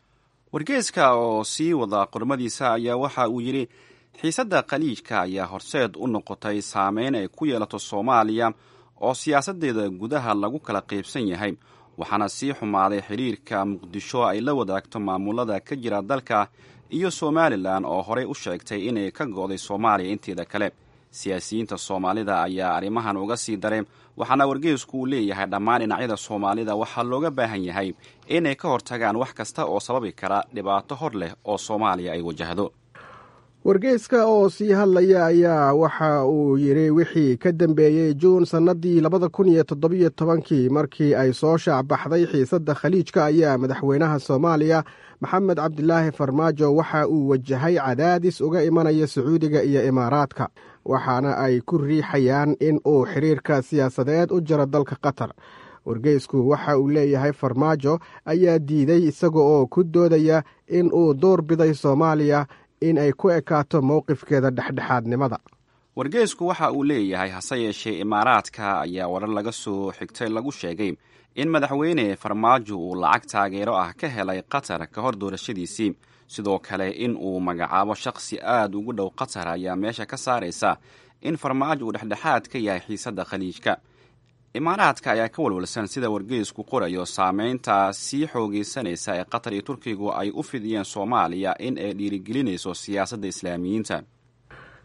wargeeska oo sii wada qormadiisa ayaa waxa uu yidhi xiisadda khaliijka ayaa horseed u noqotay saameyn ay ku yeelato soomaaliya oo siyaasaddeeda gudaha lagu kala qaybsan yahay waxaana sii xumaaday xidhiirka muqdisho ay la wadaagto maamulada ka jira dalka iyo somalilan oo horey u sheegtay inay ka go'day soomaaliya inteeda kale siyaasiyiinta soomaalida ayaa arrimahan uga sii daray waxaana wargeysku uu leeyahay dhammaan dhinacyada soomaalida waxaa looga baahan yahay inay ka hortagaan wax kasta oo sababi kara dhibaato hor leh oo soomaaliya ay wajahdo wargeyska oo sii hadlaya ayaa waxa uu yidhi wixii ka dambeeyey juun sannadii labada kun iyo toddobiyo tobankii markii ay soo shaacbaxday xiisadda khaliijka ayaa madaxweynaha soomaaliya maxamed cabdilaahi farmaajo waxa uu wajahay cadaadis uga imanaya sacuudiga iyo imaaraadka waxaana ay ku riixayaan in uu xiriirka siyaasadeed u jaro dalka qatar wargeysku waxa uu leeyahay farmaajo ayaa diiday isaga oo ku doodaya in uu door biday soomaaliya in ay ku ekaato mowqifkeeda dhexdhexaadnimada wargeysku waxa uu leeyahay hase yeeshee imaaraadka ayaa warar laga soo xigtay lagu sheegay in madaxweyne farmaajo uu lacag taageero ah ka helay qatar ka hor doorashadiisii sidoo kale in uu magacaabo shakhsi aad ugu dhow qatar ayaa meesha ka saaraysa in farmaajo uu dhexdhexaad ka yahay xiisadda khaliijka imaaraadka ayaa ka walwalsan sida wargeysku qorayo saameynta sii xoogeysanaysa ee qatar iyo turkigu ay u fidiyeen soomaaliya in ay dhiirigelinayso siyaasadda islaamiyiinta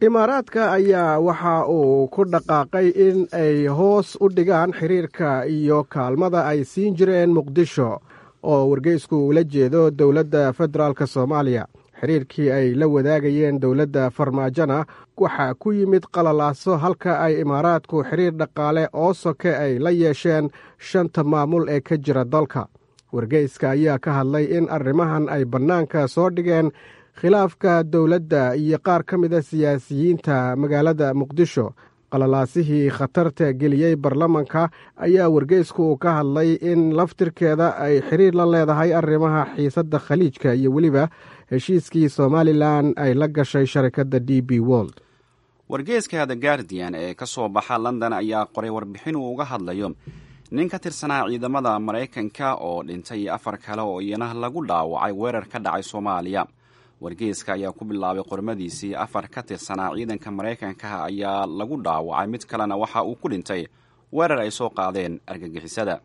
imaaraadka ayaa waxa uu ku dhaqaaqay in ay hoos u dhigaan xiriirka iyo kaalmada ay siin jireen muqdisho oo wargeysku ula jeedo dowladda federaalk soomaaliya xiriirkii ay la wadaagayeen dowladda farmaajona waxaa ku yimid qalalaaso halka ay imaaraadku xiriir dhaqaale oo soke ay la yeesheen shanta maamul ee ka jira dalka wargeyska ayaa ka hadlay in arrimahan ay bannaanka soo dhigeen khilaafka dowladda iyo qaar ka mida siyaasiyiinta magaalada muqdisho qalalaasihii khatarta geliyey baarlamanka ayaa wargeysku uu ka hadlay in laftirkeeda ay xiriir la leedahay arrimaha xiisadda khaliijka iyo weliba heshiiskii somalilan ay la gashay sharikadda d b wold wargeeska the guardian ee ka soo baxa london ayaa qoray warbixin uu uga hadlayo nin ka tirsanaa ciidamada maraykanka oo dhintay afar kale oo iyana lagu dhaawacay weerar ka dhacay soomaaliya wargeeska ayaa ku bilaabay qormadiisii afar ka tirsanaa ciidanka maraykanka ayaa lagu dhaawacay mid kalena waxa uu ku dhintay weerar ay soo qaadeen argagixisada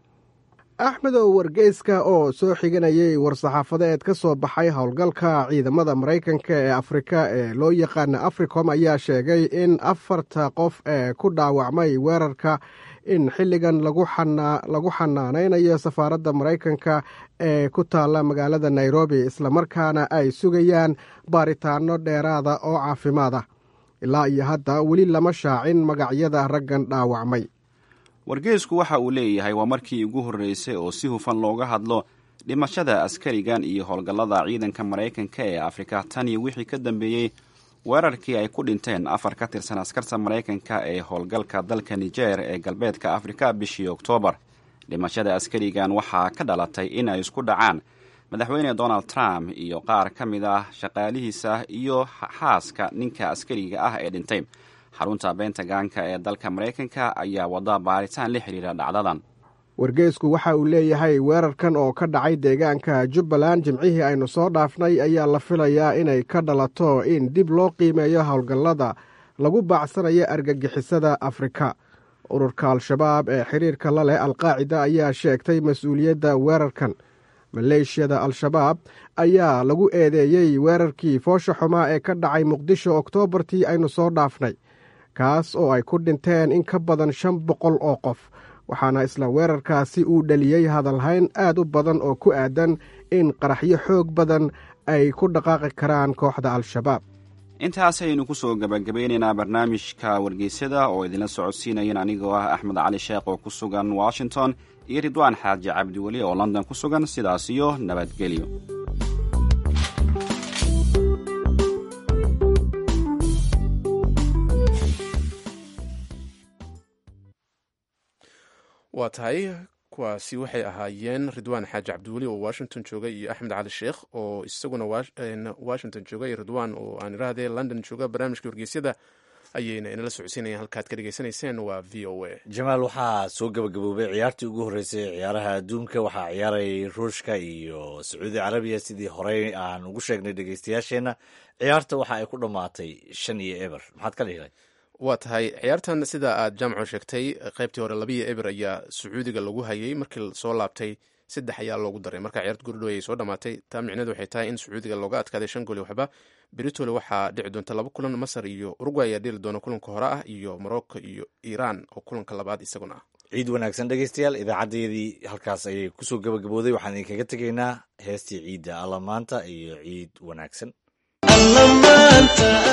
axmedow wargeyska oo soo xiganayay war-saxaafadeed ka soo baxay howlgalka ciidamada maraykanka ee afrika ee loo yaqaana africom ayaa sheegay in afarta qof ee ku dhaawacmay weerarka in xilligan lagu xanaanaynayo safaaradda maraykanka ee ku taalla magaalada nairobi islamarkaana ay sugayaan baaritaano dheeraada oo caafimaad ah ilaa iyo hadda weli lama shaacin magacyada raggan dhaawacmay wargeysku waxa uu leeyahay waa markii ugu horreysay oo si hufan looga hadlo dhimashada askarigan iyo howlgallada ciidanka maraykanka ee afrika tan iyo wixii ka dambeeyey weerarkii ay ku dhinteen afar ka tirsan askarta maraykanka ee howlgalka dalka niger ee galbeedka afrika bishii oktoobar dhimashada askarigan waxaa ka dhalatay in ay isku dhacaan madaxweyne donald trump iyo qaar ka mid ah shaqaalihiisa iyo xaaska ninka askariga ah ee dhintay xarunta bentaganka ee dalka maraykanka ayaa wada baaritaan la xiriira dhacdadan wargeysku waxa uu leeyahay weerarkan oo ka dhacay deegaanka jubbaland jimcihii aynu soo dhaafnay ayaa la filayaa inay ka dhalato in dib loo qiimeeyo howlgallada lagu baacsanayo argagixisada afrika ururka al-shabaab ee xiriirka la leh alqaacida ayaa sheegtay mas-uuliyadda weerarkan maleeshiyada al-shabaab ayaa lagu eedeeyey weerarkii foosha xumaa ee ka dhacay muqdisho oktoobartii aynu soo dhaafnay kaas oo ay ku dhinteen in ka badan shan boqol oo qof waxaana isla weerarkaasi uu dhaliyey hadalhayn aad u badan oo ku aadan in qaraxyo xoog badan ay ku dhaqaaqi karaan kooxda al-shabaab intaasaynu ku soo gabagabeynaynaa barnaamijka wargeysyada oo idinla socodsiinayan anigoo ah axmed cali sheekh oo ku sugan washington iyo ridwaan xaaji cabdiweli oo london ku sugan sidaas iyo nabadgelyo waa tahay kuwaasi waxay ahaayeen ridwaan xaaji cabdiweli oo washington jooga iyo axmed cali sheekh oo isaguna washington jooga iyo ridwaan oo aan irahdee london jooga barnaamijka wargeysyada ayayna inala socodsiinayaan halkaad ka dhegeysanayseen waa v o a jamaal waxaa soo gabagaboobay ciyaartii ugu horreysay ciyaaraha adduunka waxaa ciyaarayay ruushka iyo sacuudi carabiya sidii horey aan ugu sheegnay dhegeystayaasheenna ciyaarta waxa ay ku dhammaatay shan iyo eber maxaad ka dhihilayd waa tahay ciyaartan sida aad jaamco sheegtay qaybtii hore labiyo eber ayaa sacuudiga lagu hayay markii soo laabtay saddex ayaa loogu daray marka ciyaarta gurdhow ayay soo dhamaatay taa micneed waxay tahay in sacuudiga looga adkaaday shan gooli waxba beritole waxaa dhici doonta laba kulan masar iyo urugway ayaa dheli doona kulanka hore ah iyo morocco iyo iiraan oo kulanka labaad isaguna ah ciid wanaagsan dhegeystayaal idaacadeedii halkaas ayay kusoo gabagabooday waxaan idinkaga tegaynaa heestii ciidda alla maanta iyo ciid wanaagsan